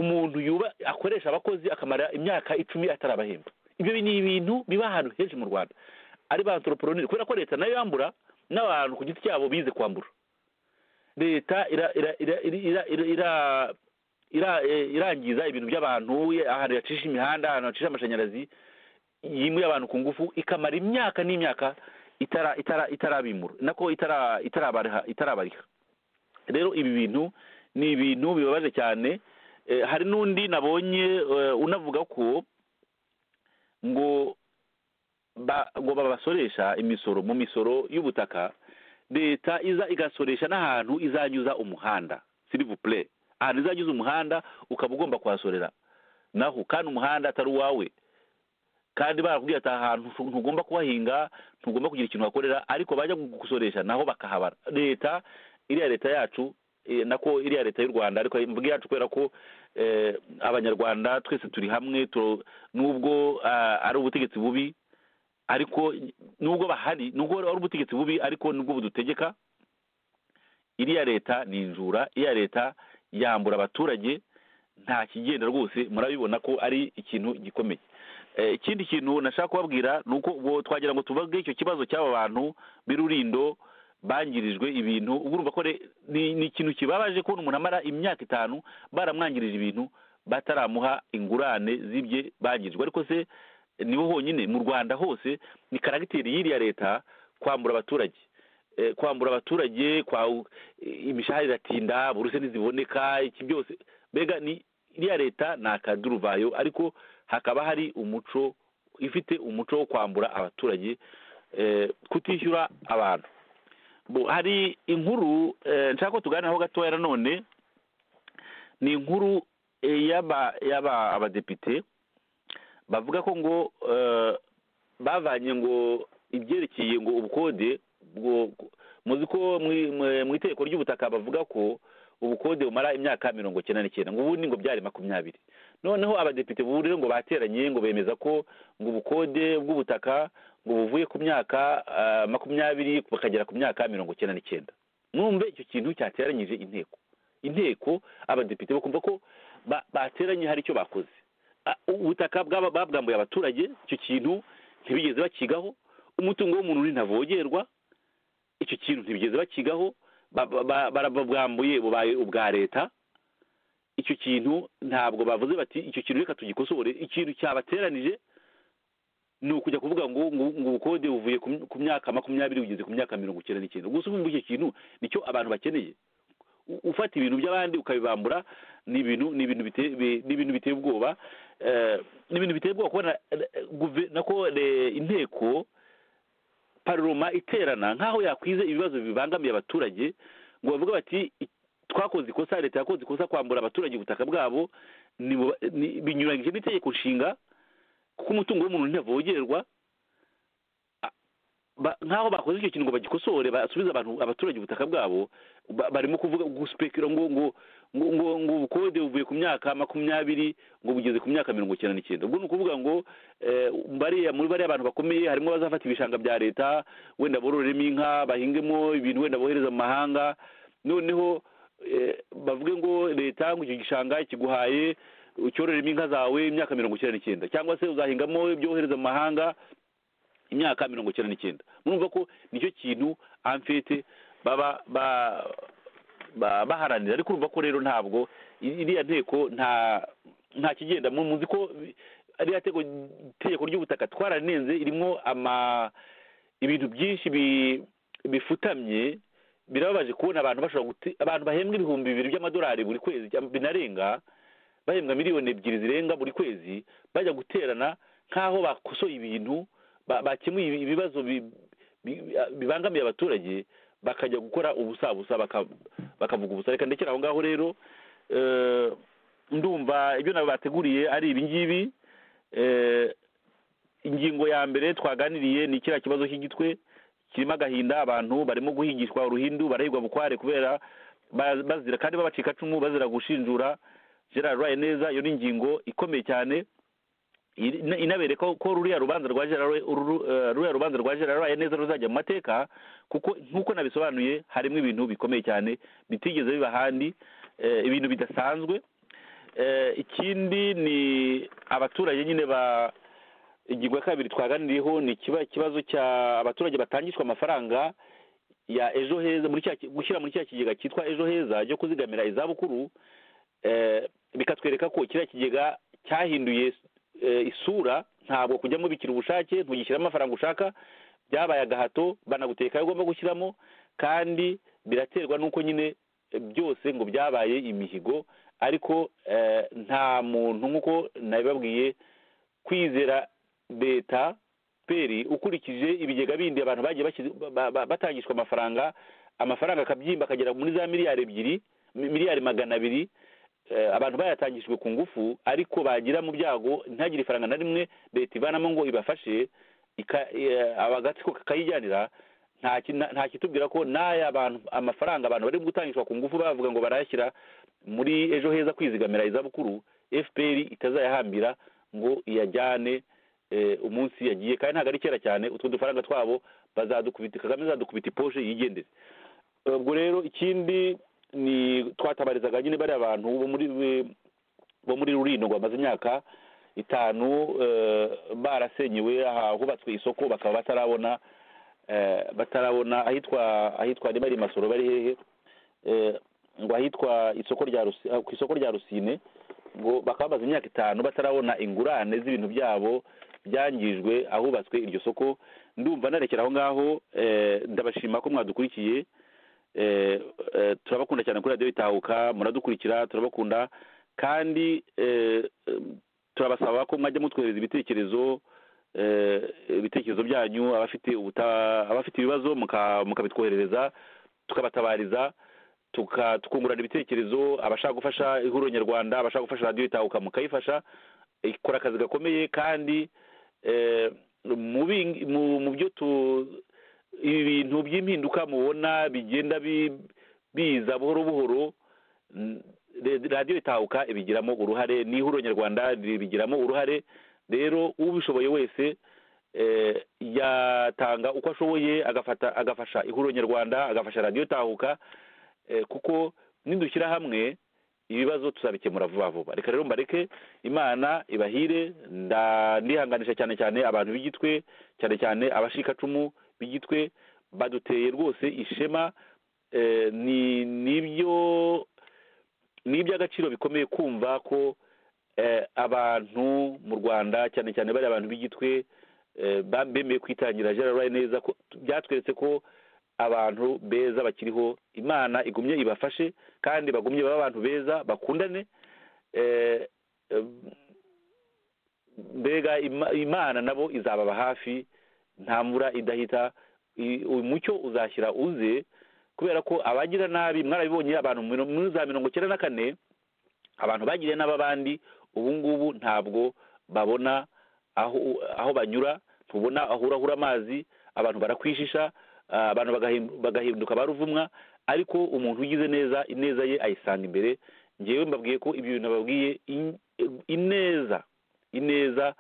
umuntu yuba akoresha abakozi akamara imyaka icumi atarabahemba ibyo ni ibintu biba ahantu henshi mu rwanda ari ba anthroponire kubera ko leta nayo yambura n'abantu ku giti cyabo bize kwambura leta ira- ira- ira- ira- ira- ira- ira- eh, irangiza ibintu by'abantu ye- ahantu yacisha imihanda ahantu yacisha amashanyarazi yimuye abantu ku ngufu ikamara imyaka n'imyaka itara itara itarabimura nako itara itarabariha itarabariha rero ibi bintu ni ibintu bibabaje cyane Eh, hari n'undi nabonye eh, unavuga ko ngo ba- ngo babasoresha imisoro mu misoro y'ubutaka leta iza igasoresha n'ahantu izanyuza umuhanda silivupure ahantu izanyuza umuhanda ukaba ugomba kuhasorera naho kandi umuhanda atari uwawe kandi barakubwira ati ahantu ntugomba kuhahinga ntugomba kugira ikintu wakorera ariko bajya gusoresha naho bakahabara leta iriya leta yacu eh, nako iriya leta y'u rwanda ariko mvuga yacu kubera ko eh, abanyarwanda twese turi hamwe tu- nubwo ah, ari ubutegetsi bubi ariko nubwo bahari nubwo ari ubutegetsi bubi ariko nubwo budutegeka iriya leta ni injura iriya leta yambura abaturage nta kigenda rwose murabibona ko ari ikintu gikomeye Eh, ikindi kintu nashaka kubabwira ni uko ubwo twagira ngo tuvuge icyo kibazo cy'aba bantu b'irurindo bangirijwe ibintu ubu urumva ko re- ni ni ikintu kibabaje kubona umuntu amara imyaka itanu baramwangirije ibintu bataramuha ingurane z'ibye bangirijwe ariko se nibo honyine mu rwanda hose ni karagiteri y'iriya leta kwambura abaturage Eh, kwambura abaturage kwa imishahara iratinda buruse ntiziboneka iki byose mbega ni iriya leta ni akaduruvayo ariko hakaba hari umuco ifite umuco wo kwambura abaturage eh, kutishyura abantu Bo, hari inkuru eh, nshaka ko tuganiraho gatoya nanone ni inkuru eh, y'aba y'aba abadepite bavuga ko ngo eh, bavanye ngo ibyerekeye ngo ubukode bwo muzi ko mwi- mwe- mu itegeko ry'ubutaka bavuga ko ubukode bumara imyaka mirongo icyenda n'icyenda ngo ubundi ngo byari makumyabiri noneho abadepite bubu rero ngo bateranye ngo bemeza ko ngo ubukode bw'ubutaka ngo buvuye ku myaka ah, makumyabiri bakagera ku myaka mirongo icyenda n'icyenda mwumve icyo kintu cyateranyije inteko inteko abadepite bakumva ko ba- bateranye hari icyo bakoze A- ubutaka bwaba- babwambuye abaturage icyo kintu ntibigeze bakigaho umutungo w'umuntu uri ntavogerwa icyo kintu ntibigeze bakigaho ba- ba- ba- barababwambuye bubaye ubwa leta icyo kintu ntabwo bavuze bati icyo kintu reka tugikosore ikintu cyabateranije ni ukujya kuvuga ngo ngo ngo ubukode buvuye ku my- ku myaka makumyabiri bugeze ku myaka mirongo icyenda n'icyenda gusa ubu icyo kintu nicyo abantu bakeneye U- ufata ibintu by'abandi ukabibambura ni ibintu ni ibintu biteye bi- ni ibintu biteye ubwoba Eh, ni ibintu biteye ubwoba kubona eh, guve- nako eh, inteko paroma iterana nk'aho yakwize ibibazo bibangamiye abaturage ngo bavuga bati "I- twakoze ikosa leta yakoze ikosa kwambura abaturage ubutaka bwabo nibu- ni- binyuranyije n'itegeko nshinga kuko umutungo w'umuntu ntavogerwa A- ba- nk'aho bakoze icyo kintu ngo bagikosore basubize abantu abaturage ubutaka bwabo ba- barimo kuvuga gusipekera ngo ngo ngo ngo ngo ubukode buvuye ku myaka makumyabiri ngo bugeze ku myaka mirongo icyenda n'icyenda ubwo ni ukuvuga ngo eh, bariya muri bariya abantu bakomeye harimo abazafata ibishanga bya leta wenda bororeremo inka bahingemo ibintu wenda bohereza mu mahanga noneho eh, bavuge ngo leta ngo icyo gishanga kiguhaye ucyororeremo inka zawe imyaka mirongo icyenda n'icyenda cyangwa se uzahingamo ibyo wohereza mu mahanga imyaka mirongo icyenda n'icyenda murumva ko nicyo kintu amfete baba ba ba- baharanira ariko urumva ko rero ntabwo i- iriya nteko nta nta kigenda mu- muzi ko ariya tego itegeko ry'ubutaka twararenze ririmo ama ibintu byinshi bi- bifutamye birababaje kubona abantu bashobora guti abantu bahembwa ibihumbi bibiri by'amadolari buri kwezi cyangwa binarenga bahembwa miliyoni ebyiri zirenga buri kwezi bajya guterana nk'aho bakosoye ibintu ba- bakemuye ibi- ibibazo bi- bi- bibangamiye abaturage bakajya gukora ubusabusa baka- bakavuga ubusa reka ndekera aho ngaho rero eh, ndumva ibyo nabo bateguriye ari ibi ngibi Eh, ingingo ya mbere twaganiriye ni kiriya kibazo cy'igitwe kirimo agahinda abantu barimo guhigishwa uruhindu barahigwa bukware kubera ba- bazira kandi babacikacumu bazira gushinjura gerard rwaye neza iyo ni ingingo ikomeye cyane iri- ina- inabereka ko ruriya rubanza rwa gerard Roy- uru- eh, ruriya rubanza rwa gerard rwaye neza ruzajya mu mateka kuko nk'uko nabisobanuye harimo ibintu bikomeye cyane bitigeze biba ahandi eh, ibintu bidasanzwe Eh, ikindi ni abaturage nyine ba ingingo ya kabiri twaganiriyeho ni ikiba- ikibazo cya abaturage batangishwa amafaranga ya ejo heza muri cya ki- gushyira muri cya kigega cyitwa ejo heza cyo kuzigamira izabukuru eh, bikatwereka ko kiriya kigega cyahinduye eh, isura ntabwo kujyamo bikira ubushake ntugishyiramo amafaranga ushaka byabaye agahato banaguteka ayo ugomba gushyiramo kandi biraterwa n'uko nyine eh, byose ngo byabaye imihigo ariko eh, nta muntu nk'uko nabibabwiye kwizera leta peri ukurikije ibigega bindi abantu bagiye bashyize- ba- ba- batangishwa amafaranga amafaranga akabyimba akagera muri za miliyari ebyiri mi- miliyari magana abiri eh, abantu bayatangishijwe ku ngufu ariko bagira mu byago ntagire ifaranga na rimwe leta ivanamo ngo ibafashe ika- eh, agatsiko kakayijyanira nta ki- nta- nta kitubwira ko n'aya bantu amafaranga abantu bari gutangishwa ku ngufu bavuga ngo barayashyira muri ejo heza kwizigamira izabukuru fpr itazayahambira ngo iyajyane eh, umunsi yagiye kandi ntabwo ari kera cyane utwo dufaranga twabo bazadukubita kagame azadukubita iposhe yigendere ubwo rero ikindi ni twatabarizaga nyine bariya abantu bo muri bo muri rurino ngo bamaze imyaka itanu eh, barasenyewe aha hubatswe isoko bakaba batarabona eh, batarabona ahitwa ahitwa niba ari i masoro bari hehe eh, ngo ahitwa isoko rya Rusi- ah, ku isoko rya rusine ngo bakaba bamaze imyaka itanu batarabona ingurane z'ibintu byabo byangijwe ahubatswe iryo soko ndumva narekera aho ngaho eh, ndabashima ko mwadukurikiye eh, eh, turabakunda cyane kuri radiyo itahuka muradukurikira turabakunda kandi eh, eh, turabasaba ko mwajya mutwohereza ibitekerezo eh, ibitekerezo byanyu abafite ubuta- abafite ibibazo muka- mukabitwoherereza tukabatabariza tuka tukungurana ibitekerezo abashaka gufasha ihuriro nyarwanda abashaka gufasha radiyo itahuka mukayifasha ikora akazi gakomeye kandi eh, mu bing- mu- mu byo tu ibi bintu by'impinduka mubona bigenda bi- biza buhoro buhoro n- re- radiyo itahuka ibigiramo uruhare n'ihuriro nyarwanda ribigiramo uruhare rero ubishoboye wese eh, yatanga uko ashoboye agafata agafasha ihuriro nyarwanda agafasha radiyo itahuka eh, kuko nidushyira hamwe ibibazo tuzabikemura vuba vuba reka rero mbareke imana ibahire nda- ndihanganisha cyane cyane abantu b'igitwe cyane cyane abashikacumu b'igitwe baduteye rwose ishema eh, ni nibyo ni iby'agaciro bikomeye kumva ko eh, abantu mu rwanda cyane cyane bari abantu b'igitwe eh, ba- bemeye kwitangira gerard Roy neza ko byatweretse ko abantu beza bakiriho imana igumye ibafashe kandi bagumye baba abantu beza bakundane eh, eh, mbega Ima- imana nabo izababa hafi nta mvura idahita I- uyu mucyo uzashyira uze kubera ko abagira nabi mwarabibonye abantu mu miro- muri za mirongo icyenda na kane abantu bagiriye nabi abandi ubu ngubu ntabwo babona aho aho banyura ntubona aho urahura amazi abantu barakwishisha ah, abantu bagahi- bagahinduka ba ruvumwa ariko umuntu ugize neza ineza ye ayisanga imbere ngewe mbabwiye ko ibyo bintu babwiye in- ineza ineza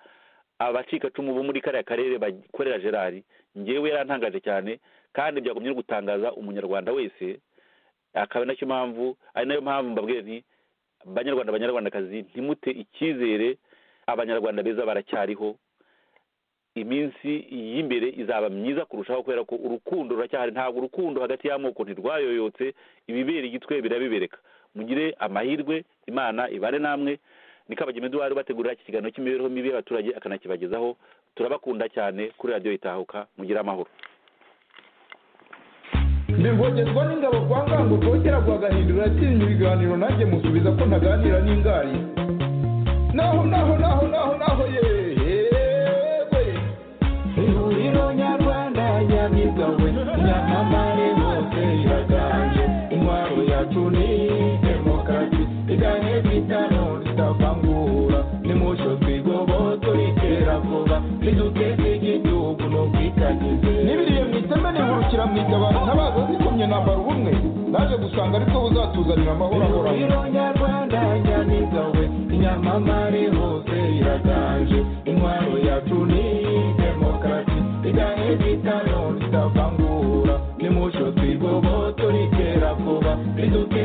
abacikacumu bo muri kariya karere bakorera gerard ngewe yarantangaje cyane kandi byagumye no gutangaza umunyarwanda wese akaba nacyo mpamvu ari nayo mpamvu mbabwira nti banyarwanda banyarwandakazi ntimute icyizere abanyarwanda beza baracyariho iminsi y'imbere izaba myiza kurushaho kubera ko urukundo ruracyahari ntabwo urukundo hagati y'amoko ntirwayoyotse ibibera igitwe birabibereka mugire amahirwe imana ibane namwe ni kabagema eduard ubategurira iki kiganiro cy'imibereho mibi y'abaturage akanakibagezaho turabakunda cyane kuri radiyo itahuka mugire amahoro mbivogezwa n'ingabo kwa ngango rwogera rwagahindura yatsinze ibiganiro nanjye musubiza ko ntaganira n'ingari naho naho naho naho naho yewe ihuriro nyarwanda nyamigawe nyamamare bose iraganje intwaro yacu ni demokarasi iganye bitano ritavangura nimucyo twigoboto ritera vuba riduteza igihugu n'ubwitangize nibiriye mu iteme nihurukira mu itabaro ntabaza zikomye nambara ubumwe naje gusanga aribwo buzatuzanira amahoro ahoraho ihuriro nyarwanda nyamigawe nyamamare hose iraganje intwaro yacu ni demokarasi iganye bitano ritavangura nimucyo twigoboto ritera vuba riduke